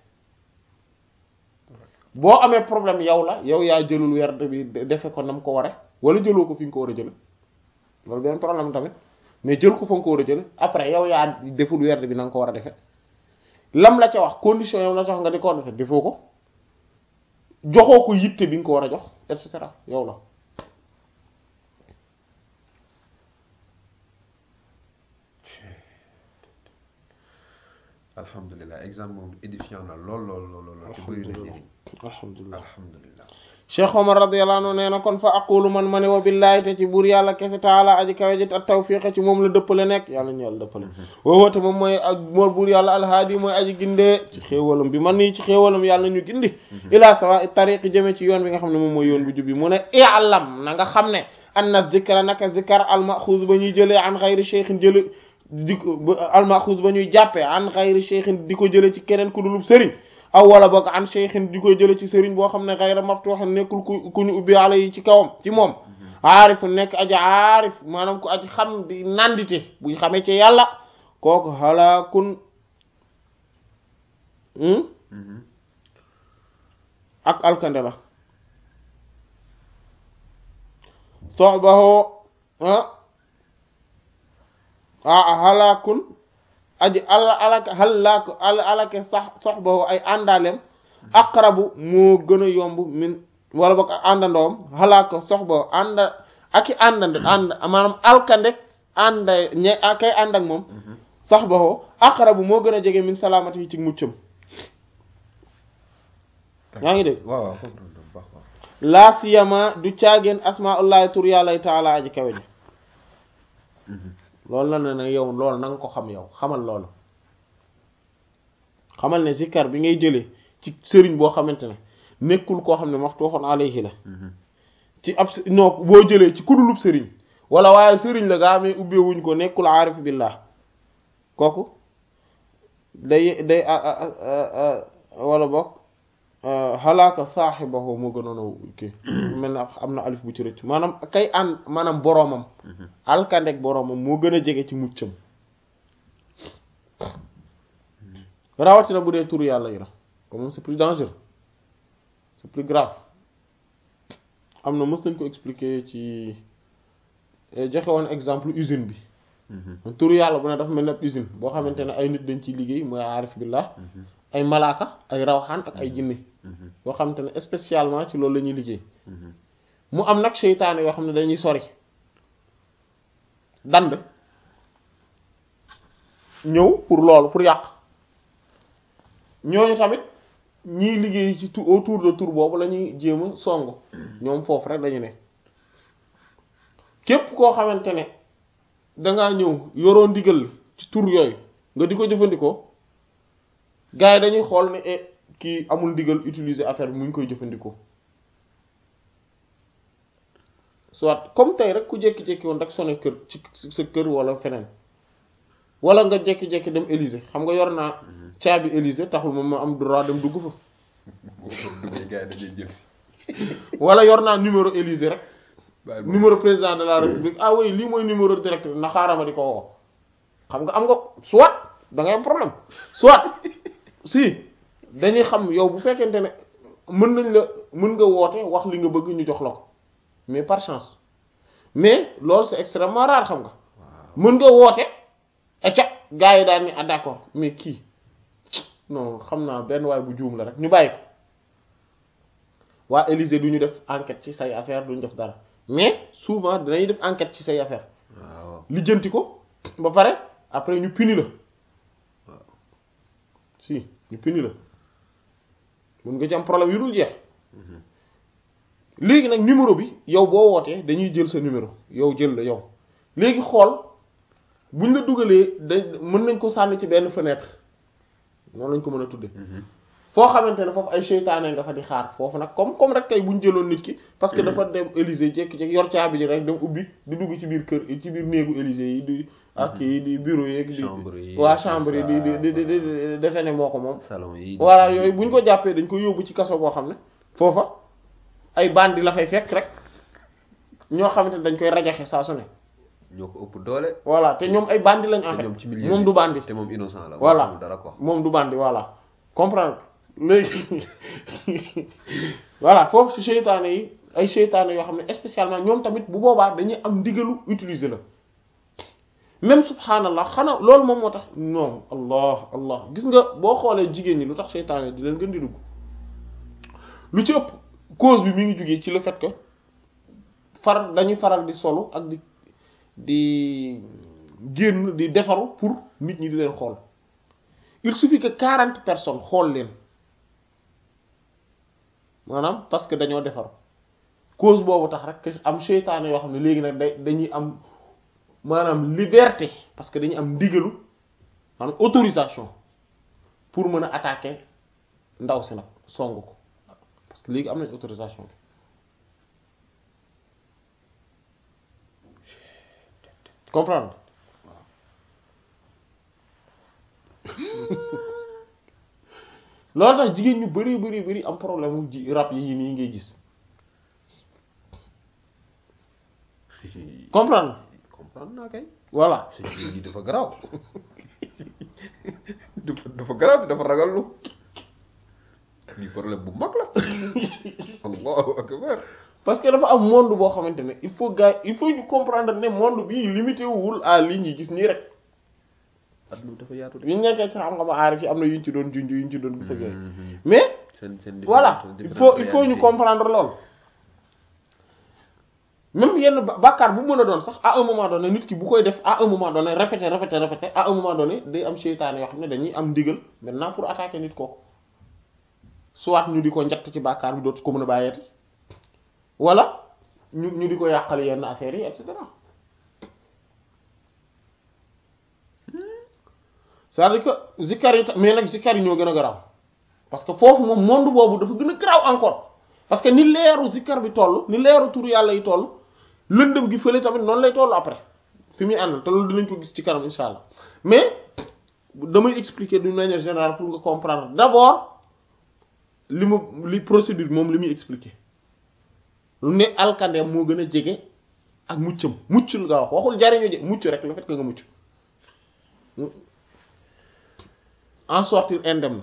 boo amee problème yow la yow yaa jëlul werd bi defe ko nam ko ware wala jëloo ko fi nga ko war a jële loolu benn problème tamit mais jël ko fa nga ko war a jële après yow yaa deful werd bi na nga ko war a defe lam la ca wax condition yow la ca wax nga di ko defe defoo ko joxoo ko yitte bi nga ko war a jox et cetera yow la alhamdulilah exemple moom édifiant na lool lool lool lool te bëri na njëriñ alhamdulilah alhamdulilah cheikh omar radiyallahu anhu nee na kon fa aqulu man ma ne wa billahi te ci buur yàlla kese taala aji kawe ji at tawfiqa ci moom la dëppale nekk yàlla ñu yàlla dëppale woowoote moom mooy ak moor buur yàlla alhaadi mooy aji gindee ci xéewalam bi man nii ci xéewalam yàlla ñu gindi ila sawa tariqi jëme ci yoon bi nga xam ne moom mooy yoon bu jub bi mu ne i'lam na nga xam ne anna zikra naka zikar almaxuuz ba ñuy jëlee an xayri cheikhin jële di ko almaxuuz ba ñuy jàppee an xayri cheikhin di ko jële ci keneen ku dulub sëriñ aw wala boog an cheikhin di koy jële ci sëriñ boo xam ne xayra maftuux nekkul ku ku ñu ubbi ala yi ci kawam ci moom aarif nekk aji aarif maanaam ku aji xam di nandite buñ xamee ci yàlla kooku halakun ak alkande la soxbaho ah halakun aji ala alaka halak al alake sax soxbaho ay àndaalem aqrabu moo gën a yomb min wala boog àndandoom halaka soxbaho ànda aki àndande ànd maanaam alkande ànda ñe kay ànd ak moom soxbaho aqrabu moo gën a jege min salaamati yi ci muccam yaa ngi dégg waaw waaw comprendre baax waaw laa siyama du caageen asmaullahi tur yàlla taala aji kawe ji loolu la ne nag yow loolu na nga ko xam yow xamal loolu xamal ne zikkar bi ngay jëlee ci sëriñ boo xamante ne nekkul koo xam ne maftuhun alayhi la ci ab non boo jëlee ci kudulub sëriñ wala waaye sëriñ la gaa amee ubbeewuñ ko nekkul aarif billah kooku day day wala bokk xalaaka saaxibahu moo gënoon a kii mel na am na alif bu ci rëcc maanaam kay ànd maanaam boroomam alkandek boroomam moo gën a jege ci muccam rawatina bu dee turu yàlla yi la comme moom c'est plus dangereux c'est plus grave am na mës nañ ko expliquer ci joxe woon exemple usine bi turu yàlla bu ne dafa mel ne ab usine boo xamante ne ay nit dañ ciy liggéey mooy aarif billah ay malaaka ay rawxaan ak ay jinne yoo xamante ne spécialement ci loolu la ñuy liggéey mu am nag seytaane yoo xam ne dañuy sori dand ñëw pour loolu pour yàq ñooñu tamit ñiy liggéey ci tout autour de tour boobu la ñuy jéem a song ñoom foofu rek dañu ne képp koo xamante ne dangaa ñëw yoroo ndigal ci tur yooyu nga di ko jëfandikoo gars yi dañuy xool ne eh kii amul ndigal utiliser affaire bi mu ngi koy jëfandikoo soit comme tey rek ku jékki-jékki woon rek sonné kër ci sa kër wala feneen wala nga jékki-jékki dem Élysée xam nga yor naa caabi Élysée taxul moom ma am droit dem dugg fa wala yor naa numéro Élysée rek numéro président de la république ah oui lii mooy numéro direct na xaaral ma di ko woo xam nga am nga soit da ngay am problème soit si dañuy xam yow bu fekkente ne mën nañ la mën nga woote wax li nga bëgg ñu jox la ko mais par chance mais loolu c'est extrêmement rare xam nga mën nga woote acca gars yi daal ni ah d'accord mais kii non xam naa benn waay bu juum la rek ñu bàyyi ko waa Élysée du ñu def enquête ci say affaire du ñu def dara mais souvent dinañuy def enquête ci say affaire waaw lijjanti ko ba pare après ñu puni la si ñu puni la mun nga ci am problème yu dul jeex léegi nag numéro bi yow boo wootee dañuy jël sa numéro yow jël la yow léegi xool buñ la dugalee da mën nañ ko sànni ci benn fenêtre noonu lañ ko mën a tudde foo xamante ne foofu ay seytaane nga fa di xaar foofu nag comme comme rek tey buñ jëloon nit ki parce que dafa dem Élysée jékki-jékki yor caabi ji rek dem ubbi di dugg ci biir kër ci biir néegu Élysée yi di ak yi di bureau yeeg di Chambre yi, waa tout chambre yi ça. di di di di di defe ne moo ko moom salon yi voilà yooyu buñ ko jàppee dañ ko yóbbu ci kaso boo xam ne foofa ay bandi la fay fekk rek ñoo xamante ne dañ koy rajaxe saa su ne ñoo ko ëpp doole voilà te ñoom ay bandi lañ en te fait ñoom ci milieu moom bi. du bandi te moom innocent la Voilà. xamul dara quoi moom du bandi voilà comprendre léegi voilà foofu ci seytaane yi ay seytaane yoo xam ne spécialement ñoom tamit bu boobaa dañuy am ndigalu utiliser la même subhanallah xanaa loolu moom moo tax non allah allah gis nga boo xoolee jigéen ñi lu tax seytaane di leen gën di dugg lu ci ëpp cause bi mi ngi jugee ci le fait que far dañuy faral di solu ak di di génn di defaru pour nit ñi di leen xool il suffit que quarante personnes xool leen maanaam parce que dañoo defar cause boobu tax rek am seytaane yoo xam ne léegi nag day dañuy am maanaam liberté parce que dañuy am ndigalu maanaam autorisation pour mën a attaquer ndaw si nag song ko parce que léegi am nañ autorisation bi comprendre loolu tax jigéen ñu bari bari bari am problème mu ji rab yi nii ngay gis comprendre comprendre naa kay voilà sa jigéen ji dafa garaaw dafa dafa garaaw dafa ragal lu lii problème bu mag la allahu akbar parce que dafa am monde boo xamante ne il faut gars il faut ñu comprendre ne monde bii limité wul à li ñuy gis nii rek adduna bi dafa yaatu de bi ñu nekkee ci xam-xam aarif yi am na yuñ ci doon junj yuñ ci doon gis ak yooyu mais seen seen voilà il faut il faut ñu comprendre lool même yenn ba- bàkkaar bu mën a doon sax à un moment donné nit ki bu koy def à un moment donné répété répété répété à un moment donné day am seytaane yoo xam ne dañuy am ndigal maintenant pour attaquer nit kooku soit ñu di ko njatt ci bàkkaar bi dootu ko mën a bàyyeeti wala ñu ñu di ko yàqal yenn affaires yi et cetera c'est-à-dire que zikkar yi ta- mais nag zikkar yi ñoo gën a garaaw parce que foofu moom monde boobu dafa gën a garaaw encore parce que ni leeru zikkar bi toll ni leeru turu yàlla yi toll lëndëm gi fële tamit noonu lay toll après fi muy àndal te loolu dinañ ko gis ci kanam insha allah mais damay expliquer d'une manière générale pour nga comprendre d'abord li ma li procédure moom li muy expliquer lu ne alkandeem moo gën a jege ak muccam mucc nga wax waxul jariñu je mucc rek le fait que nga mucc en sortir indemne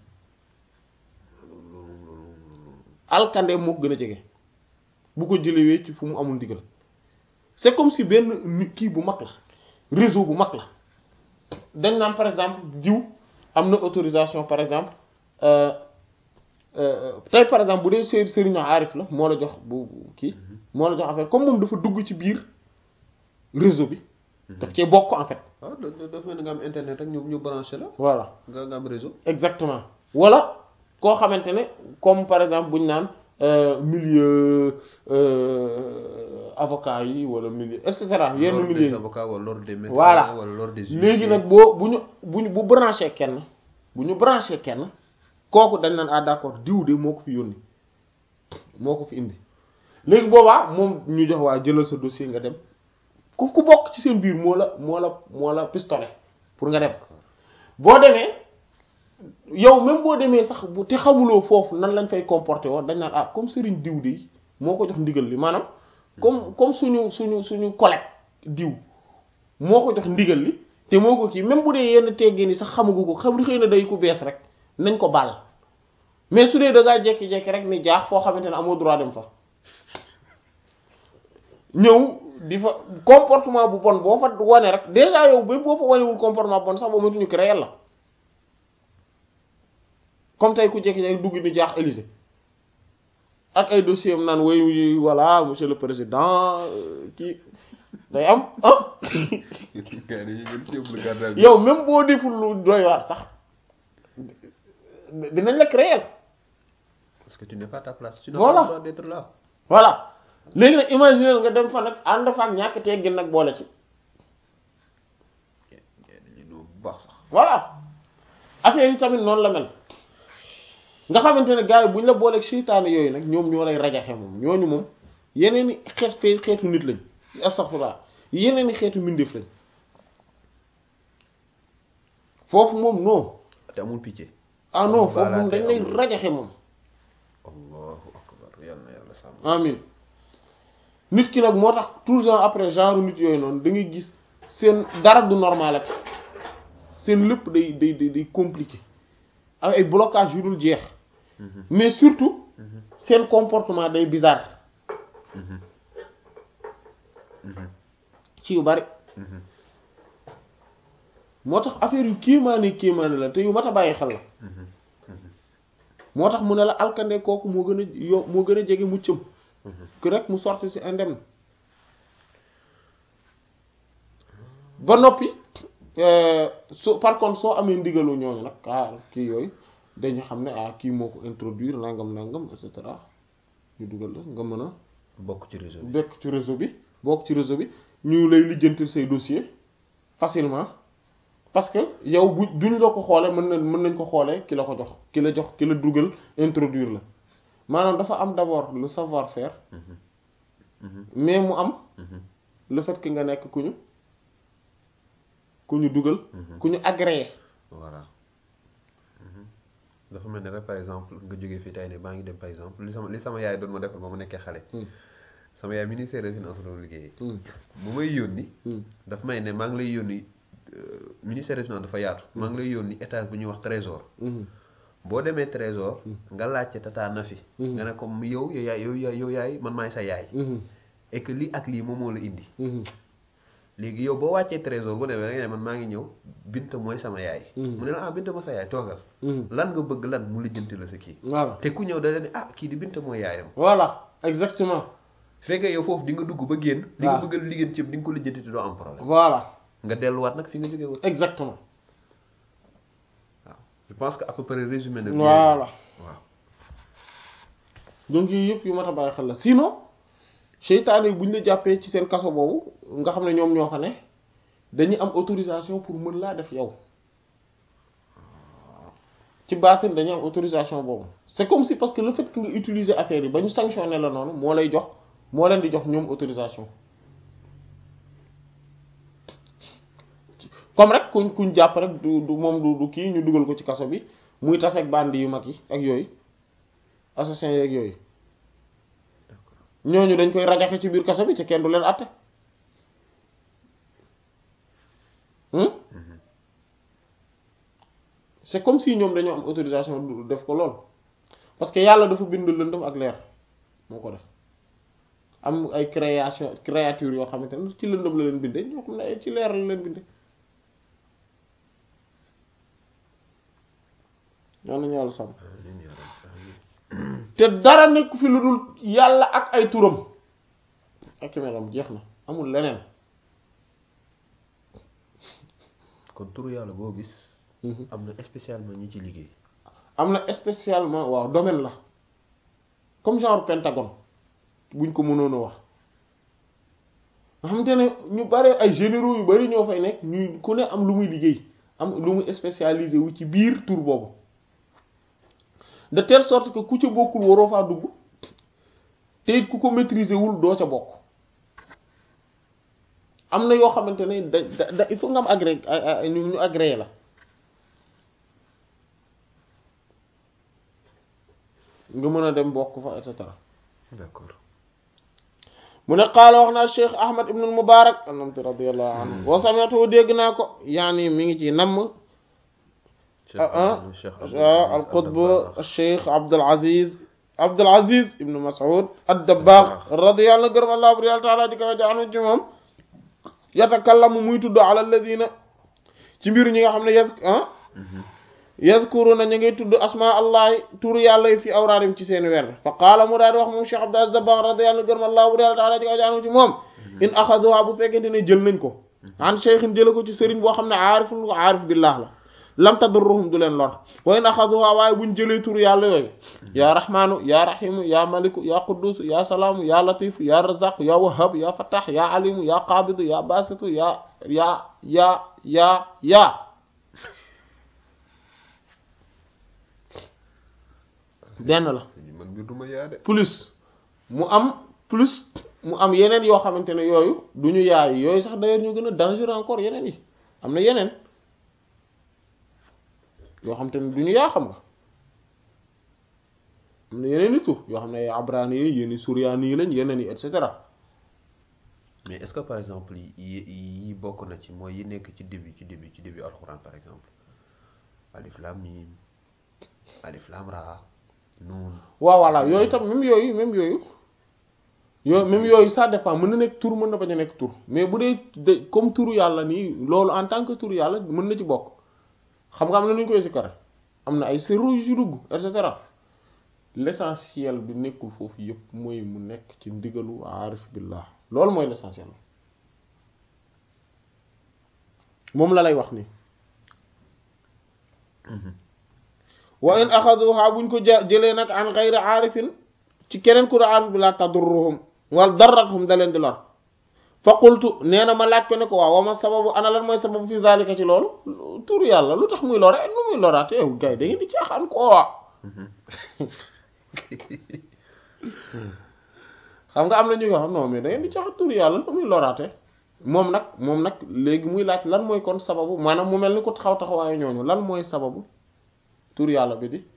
alkandeem moo ko gën a jege bu ko jëlewee ci fu mu amul ndigal c'est comme si benn nit kii bu mag la réseau bu mag la dañ naan par exemple diw am na autorisation par exemple euh, euh, tey par exemple bu dee sëri sëriñu aarif la moo la jox bu bu kii moo la jox affaire comme moom dafa dugg ci biir réseau bi daf cee bokk en fait waaw da da dafa mel ni nga am internet rek ñu ñu branché la voilà nga nga am réseau exactement wala koo xamante ne comme par exemple bu ñu naan euh, milieu euh, avocat yi wala milieu et cetera yenn l'ordre milieu des yi avocats wala l'ordre des médecins Voilà. wala l'ordre des léegi huissiers. nag boo bu ñu bu ñu bu branché kenn bu ñu branché kenn kooku dañ naan ah d'accord diw de moo ko fi yónni moo ko fi indi léegi boobaa moom ñu jox waa jëlal sa dossier nga dem ku ku bokk ci seen biir moo la moo la moo la pistolet pour nga dem boo demee yow même boo demee sax bu te xamuloo foofu nan lañ fay comporté woon dañ naan ah comme Serigne diw de moo ko jox ndigal li maanaam comme comme suñu suñu suñu collègue diw moo ko jox ndigal li te moo ko kii même bu dee yenn teggee ni sax xamagu ko xam xëy na day ku bees rek nañ ko baal mais su dee da ngaa jekki-jekki rek ni jaax foo xamante ne amoo droit dem fa ñëw di fa comportement bu bon boo fa wane rek déjà yow ba boo fa wanewul comportement bon sax boo mëntuñu créer la comme tey ku jekki-jekki dugg ni jaax Élysée ak ay dossier am naan woy voilà monsieur le président euh, kii day am ah Gars yi dañuy ñëw ci yóbbu la garde à vue. yow même boo deful lu doy waar sax dinañ la créer parce que tu n'es pas à ta place. tu n'as Voilà. pas le droit d'être là. voilà léegi nag imaginer nga dem fa nag ànd fa ak ñàkk teggin nag boole ci Gars yi dañuy ñëw bu baax sax. voilà affaire yi tamit noonu la mel nga xamante ne gars yi bu ñu la booleeg seytaane yooyu nag ñoom ñoo lay rajaxe moom ñooñu moom yeneen i xeet fee xeetu nit lañ astaghfirullah yeneen i xeetu mbindeef lañ foofu moom non te amul pitié. ah non Voilà, foofu moom dañ lay amul. rajaxe moom allahu akbar yal na yàlla sàmm. amin nit ki nag moo tax tout le temps après genre nit yooyu noonu da ngay gis seen dara du normal ak seen lépp day day day day compliqué ak ay blocage yu dul jeex Mhm, mais surtout mhm, seen comportement day bizarre mhm, mhm, ci yu bari mhm, moo tax affaire yu kéemaane kéemaane la te yu mat a bàyyi xel la mhm, mhm, moo tax mu ne la alkande kooku moo gën a yo moo gën a jege muccam mhm. que rek mu sorti ci indemne ba noppi euh, so par contre soo amee ndigalu ñooñu nag ah kii yooyu dañu xam ne ah kii moo ko introduire nangam nangam et cetera ñu dugal la nga mën a bokk ci réseau bi bekk ci réseau bi bokk ci réseau bi ñu lay lijjantil say dossier facilement parce que yow bu duñ la ko xoolee mën na mën nañ ko xoolee ki la ko jox ki la jox ki la dugal introduire la maanaam dafa am d'abord le savoir-faire Mhm. Mhm. mais mu am Mhm. le fait que nga nekk ku ñu ku ñu dugal Mhm. ku ñu agréé voilà Mhm. dafa mel ne rek par exemple nga jógee fii tey ne maa ngi dem par exemple li sama li sama yaay doon ma defal ba mu nekkee xale sama yaay ministère des finances doon liggéeyee bu may yónni daf may ne maa ngi lay yónni euh, ministère des finances dafa yaatu maa ngi lay yónni étage bu ñuy wax trésor boo demee trésor nga laajte tata Nafi nga ne comme yow yow yaay yow yaay yow yaay man maay sa yaay et que lii ak lii moom moo la indi léegi yow boo wàccee trésor bu demee da nga ne man maa ngi ñëw Binta mooy sama yaay mu ne la ah Binta ma sa yaay toogal lan nga bëgg lan mu lijjanti la sa kii voilà te ku ñëw da leen ne ah kii di Binta mooy yaayam voilà exactement fekkee yow foofu di nga dugg ba génn li nga waaw. bëgg a liggéey ci di nga ko lijjanti te doo am problème voilà nga delluwaat nag fi nga jógee woon exactement waaw je pense que à peu près résumé na bien. voilà waaw donc yooyu yëpp yu mat a bàyyi xel la sinon seytaane yi bu ñu la jàppee ci seen kaso boobu nga xam ne ñoom ñoo fa ne dañuy am autorisation pour mën laa def yow ci baatin dañuy am autorisation boobu c'est comme si parce que le fait que nga utiliser affaire yi ba ñu sanctionné la noonu moo lay jox moo leen di jox ñoom autorisation comme rek kuñ kuñ jàpp rek du du moom du du kii ñu dugal ko ci kaso bi muy tas ak bandi yu mag yi ak yooyu assassin yeeg yooyu ñooñu dañ koy rajaxe ci biir kaso bi te kenn du leen àtte hmm c'est comme si ñoom dañoo am autorisation du def ko lool parce que yàlla dafa bind lëndëm ak leer moo ko def am ay création créature yoo xamante ne ci lëndëm la leen bindee ñoo xam ne ay ci leer la leen bindee ñoo nañu yàlla sàmm amiin yaa rabbi amiin. te dara nekk fi lu dul yàlla ak ay turam ak melam jeex na amul leneen kon turu yàlla boo gis am na spécialement ñi ci liggéey am na spécialement waaw domaine la comme genre pentagone buñ ko mënoon a wax nga xamante ne ñu bare ay généraux yu bari ñoo fay nekk ñu ku ne am lu muy liggéey am lu muy spécialisé wu ci biir tur boobu de telle sorte que ku ca bokkul waroo faa dugg te it ku ko maîtriser wul doo ca bokk am na yoo xamante ne da da da il faut nga am agré ñu ñu agréé la nga mën a dem bokk fa et cetera d'accord mu ne qaala wax naa Cheikh Ahmad ibn al-Mubarak anamti radiyallahu anhu wa sami'tu dégg naa ko yaani mi ngi ci namm al-Qutb Cheikh Abdul Aziz Abdul Aziz ibn Mas'ud ad-Dabbagh radiyallahu anhu gërëm Allah bu yàlla taala di ko jaanu ci moom yatakallamu muy tudd ala alladhina ci mbir ñi nga xam ne yas ah yazkuruna ñu ngi tudd asma allahi tur yàlla yi fi awraadim ci seen weer fa qaala mu daal di wax moom Cheikh Abdul Aziz Dabbagh radiyallahu anhu gërëm Allah bu yàlla taala di ko jaanu ci moom in axaduha bu fekkente ne jël nañ ko an cheikhin jële ko ci sëriñ boo xam ne aarifun ko aarif billah la lam tadurruhum du leen lor wa in axaduha waaye buñ jëlee tur yàlla yooyu yaa rahmaanu yaa rahimu yaa maliku yaa quddusu yaa salaamu yaa latifu yaa razaqu yaa wahhab yaa fattah yaa alimu yaa qabidu yaa basitu yaa yaa yaa yaa yaa benn la man mbir duma yaa de plus mu am plus mu am yeneen yoo xamante ne yooyu du ñu yaay yooyu sax d'ailleurs ñu gën a dangereux encore yeneen yi am na yeneen yoo xamante ne du ñu yaa xam nga am na yeneen i tur yoo xam ne ay abrani yi yenn suryaani yi lañ yeneen yi et cetera mais est-ce que par exemple yi yi bokk na ci mooy yi nekk ci début ci début ci début alxuraan par exemple alif lam mim alif lam ra nuun waaw voilà yooyu tam même yooyu même yooyu yooyu même yooyu ça dépend mën na nekk tur mën na bañ a nekk tur mais bu dee de comme turu yàlla nii loolu en tant que turu yàlla mën na ci bokk xam nga am na nu ñu koy sikkare am na ay sirru yu ci dugg et cetera l'essentiel bi nekkul foofu yëpp mooy mu nekk ci ndigalu aarif billah loolu mooy l'essentiel moom la lay wax nii wa in axaduha buñ ko ja jëlee nag an xayri aarifin ci keneen ku aarif bi la tadurruhum wala darrathum da leen di lor fa qultu nee na ma laaj ko ne ko waaw wa ma sababu ana lan mooy sababu fi zalika ci loolu tur yàlla lu tax muy lore nu muy loraate yow gars yi da ngeen di caaxaan ko xam nga am na ñu ko xam non mais da ngeen di caaxaan tur yàlla nu muy loraate moom nag moom nag léegi muy laaj lan mooy kon sababu maanaam mu mel ni ko taxaw taxawaayu ñooñu lan mooy sababu tur yàlla bi di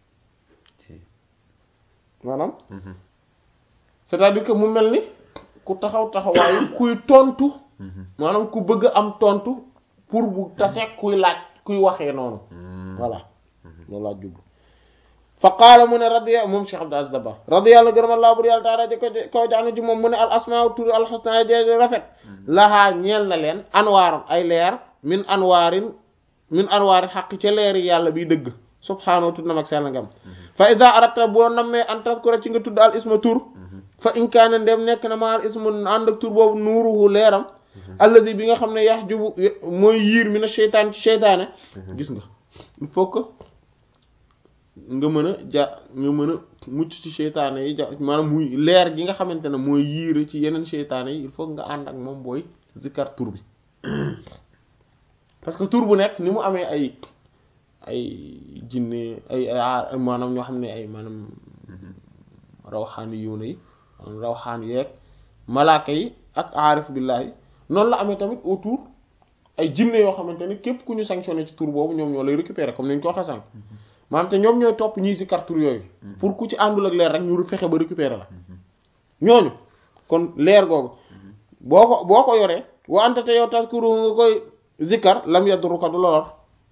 maanaam c'est-à-dire que mu mel ni ku taxaw taxawaayu kuy tontu maanaam ku bëgg am tontu pour bu taseeg kuy laaj kuy waxee noonu voilà loolu laa jublu fa qaala mu ne radiya moom Cheikh Abdou Aziz Dabakh radiyallahu gërëm Allah bur yàlla taala di ko kaw jaanu ci moom mu ne al asmaa tur al husna jeeje rafet lahaa ñeel na leen anwaar ay leer min anwaarin min anwaari xaq ca leeri yàlla biy dëgg subhaanahu tudd na mag sell ngam fa ida arata boo nammee an tazkura ci nga tudd al isma tur fa in kaana ndem nekk na ma al ismu ànd ak tur boobu nuuruhu leeram alladi bi nga xam ne yahjubu mooy yiir mi na seytaan ci seytaane gis nga il faut que nga mën a ja nga mën a mucc ci seytaane yi ja maanaam muy leer gi nga xamante ne mooy yiir ci yeneen seytaane yi il faut nga ànd ak moom booy zikkar tur bi parce que tur bu nekk ni mu amee ay ay jinne ay ay maanaam ñoo xam ne ay maanaam rawxaani yuuna yi maanaam rawxaan yeeg malaaka yi ak aarif billahi noonu la amee tamit autour ay jinne yoo xamante ne képp ku ñu sanctionné ci tur boobu ñoom ñoo lay récupérer comme ni ñu ko waxee sànq maanaam te ñoom ñooy topp ñii si kar tur yooyu pour ku ci àndul ak leer rek ñu fexe ba récupérer la ñooñu kon leer googu boo ko boo ko yoree wa anta te yow taskuru nga koy zikkar lam yadruka du lor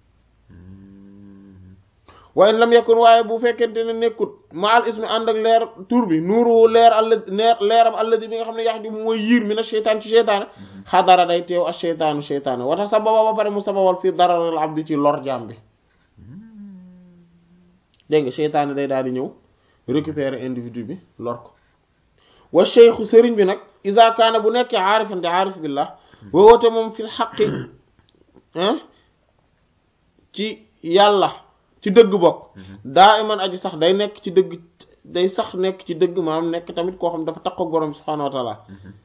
waaye lam yakun waaye bu fekkente ne nekkut ma al ismi ànd ak leer tur bi nuuru leer alla leer leeram alladi bi nga xam ne yax di mooy yiir mi na seytaan ci seytaane xadara day teew ak seytaanu seytaane wata sababa ba pare mu sababal fii dararal abdi ci lor jaam bi dégg nga seytaane day daal di ñëw récupérer individu bi lor ko wa cheikhu sëriñ bi nag ida kaana bu nekkee aarifan di aarif billah woote moom fil xaqi ci yàlla ci dëgg bokk daa iman aji sax day nekk ci dëgg day sax nekk ci dëgg maanaam nekk tamit koo xam dafa takkook borom subhaanahu wa taala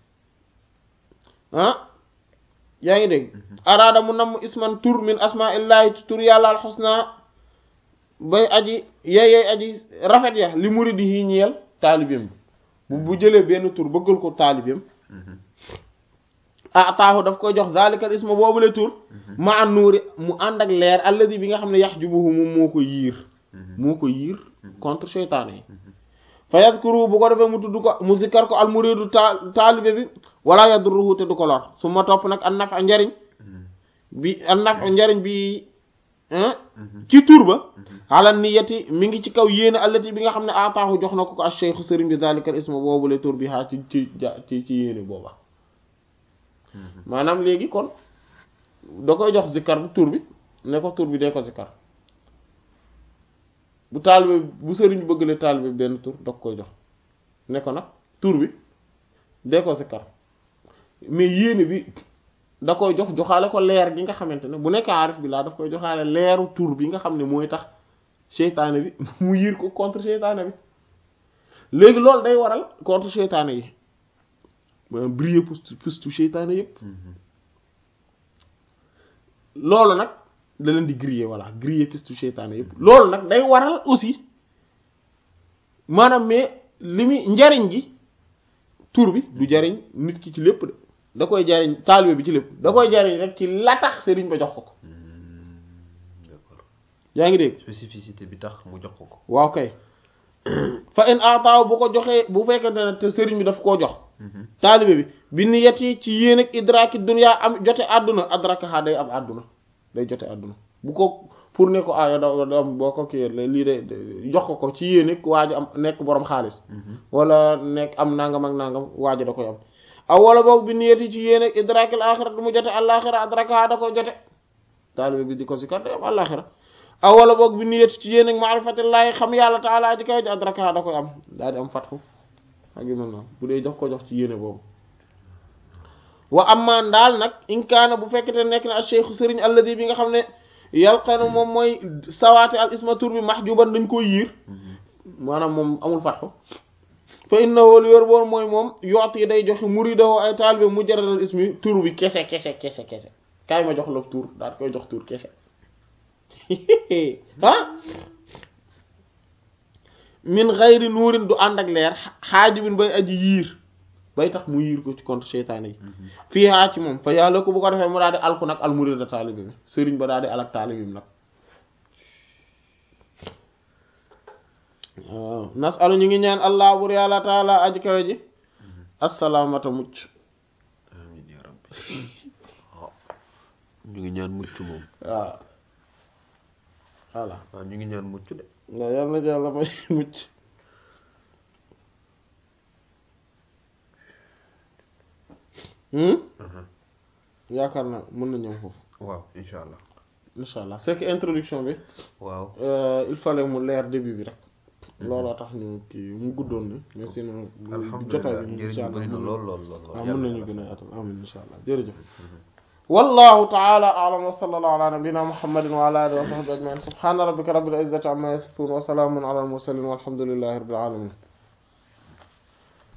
ah yaa ngi dégg araada mu namm isman tur min asmaa illaahi ci tur yàlla alxusna bay aji yeeyey aji rafet ya li muridi yi ñeel taalibeem bu bu jëlee benn tur bëggal ko taalibeem ataahu daf koy jox zalikal isma boobule tur ma an nuuri mu ànd ak leer alladi bi nga xam ne yax jubuhu moom moo ko yiir moo ko yiir contre seytaane yi fa yadkuru bu ko defee mu tudd ko mu zikkar ko al muridu ta taalibe bi wala yadruhu te du ko lor su ma topp nag an naf a njariñ bi an naf a njariñ bi ci tur ba ala niyati mi ngi ci kaw yéene allati bi nga xam ne ataahu jox na ko ko al cheikh sëriñ bi zalikal isma boobule tur bi haa ci ci ci ci yéene booba maanaam léegi kon da koy jox zikkar bu tur bi ne ko tur bi dee ko zikkar bu taalibe bu sëriñ bëgg le taalibe benn tur da koy jox ne ko nag tur bi dee ko zikkar mais yéene bi da koy jox joxaale ko leer gi nga xamante ne bu nekk aarif bi laa daf koy joxaale leeru tur bi nga xam ne mooy tax seytaane bi mu yiir ko contre seytaane bi léegi loolu day waral contre seytaane yi maanaam briller pustu seytaane yëpp loolu nag da leen di griller voilà griller pustu seytaane yëpp loolu nag day waral aussi maanaam mais li muy njariñ gi tur bi du jariñ nit ki ci lépp de da koy jariñ taalibe bi ci lépp da koy jariñ rek ci la tax sëriñ ba jox ko ko d'accord yaa ngi dégg spécificité bi tax mu jox ko ko waaw kay fa in ataaw bu ko joxee bu fekkente ne te sëriñ bi daf koo jox taalibe bi bi ni yet yi ci yéen ak idraaki dunya am jote àdduna adrakaha day am àdduna day jote àdduna bu ko pour ne ko ayo da da am boo ko kii lii de jox ko ko ci yéen ak waa ji am nekk borom xaalis wala nekk am nangam ak nangam waa ji da koy am aw wala boog bi ni yet yi ci yéen ak idraakil axira du mu jote àllaaxira adrakaha da koy jote taalibe bi di ko si kat day am àllaaxira aw wala boog bi ni yet ci yéen ak maarifatillaahi xam yàlla taala ji kaw ji adrakaha da koy am daal di am fatxu ak yu mel noonu bu dee jox ko jox ci yéene boobu wa amman daal nag in kaana bu fekkete nekk na al cheikhu sëriñ alladi bi nga xam ne yalqanu moom mooy sawaati al isma tur bi mahjuban dañ koy yiir maanaam moom amul fatxu fa innahu lu yor boor mooy moom yoot yi day joxe muridahu ay taalibe mujarradal ismi tur bi kese kese kese kese kaay ma jox la tur daal koy jox tur kese ah min xayri nuurin du ànd ak leer xaajibin bay aji yiir bay tax mu yiir ko ci contre seytaane yi fii haa ci moom fa yàlla ko bu ko defee mu daal di alku nag al murida taalibe bi sëriñ ba daal di alak taalibe bi nag waaw nasalu ñu ngi ñaan allah bur yàlla taala aji kawe ji assalaamata mucc amiin yaa rabbi waaw ñu ngi ñaan mucc moom waaw voilà waaw ñu ngi ñaan mucc de waaw yal na yàlla may mucc yaakaar naa mën na ñëw foofu waaw insha allah incha allah c'est que introduction bi waaw il fallait mu leer début bi rek looloo tax ñu kii mu guddoon ni mais sinon jotaay alhamdulilah bi njëriñ incha bi allah bëri na lool lool lool waaw mën nañu gën a yaatal amin incha allah jërëjëf wallahu taala a'lam wa sallallahu ala nabiyyina muhammadin wa ala alihi wa sahbihi ajma'in subhana rabbika rabbil izzati amma yasifun wa salamun ala al mursalin walhamdulillahi rabbil alamin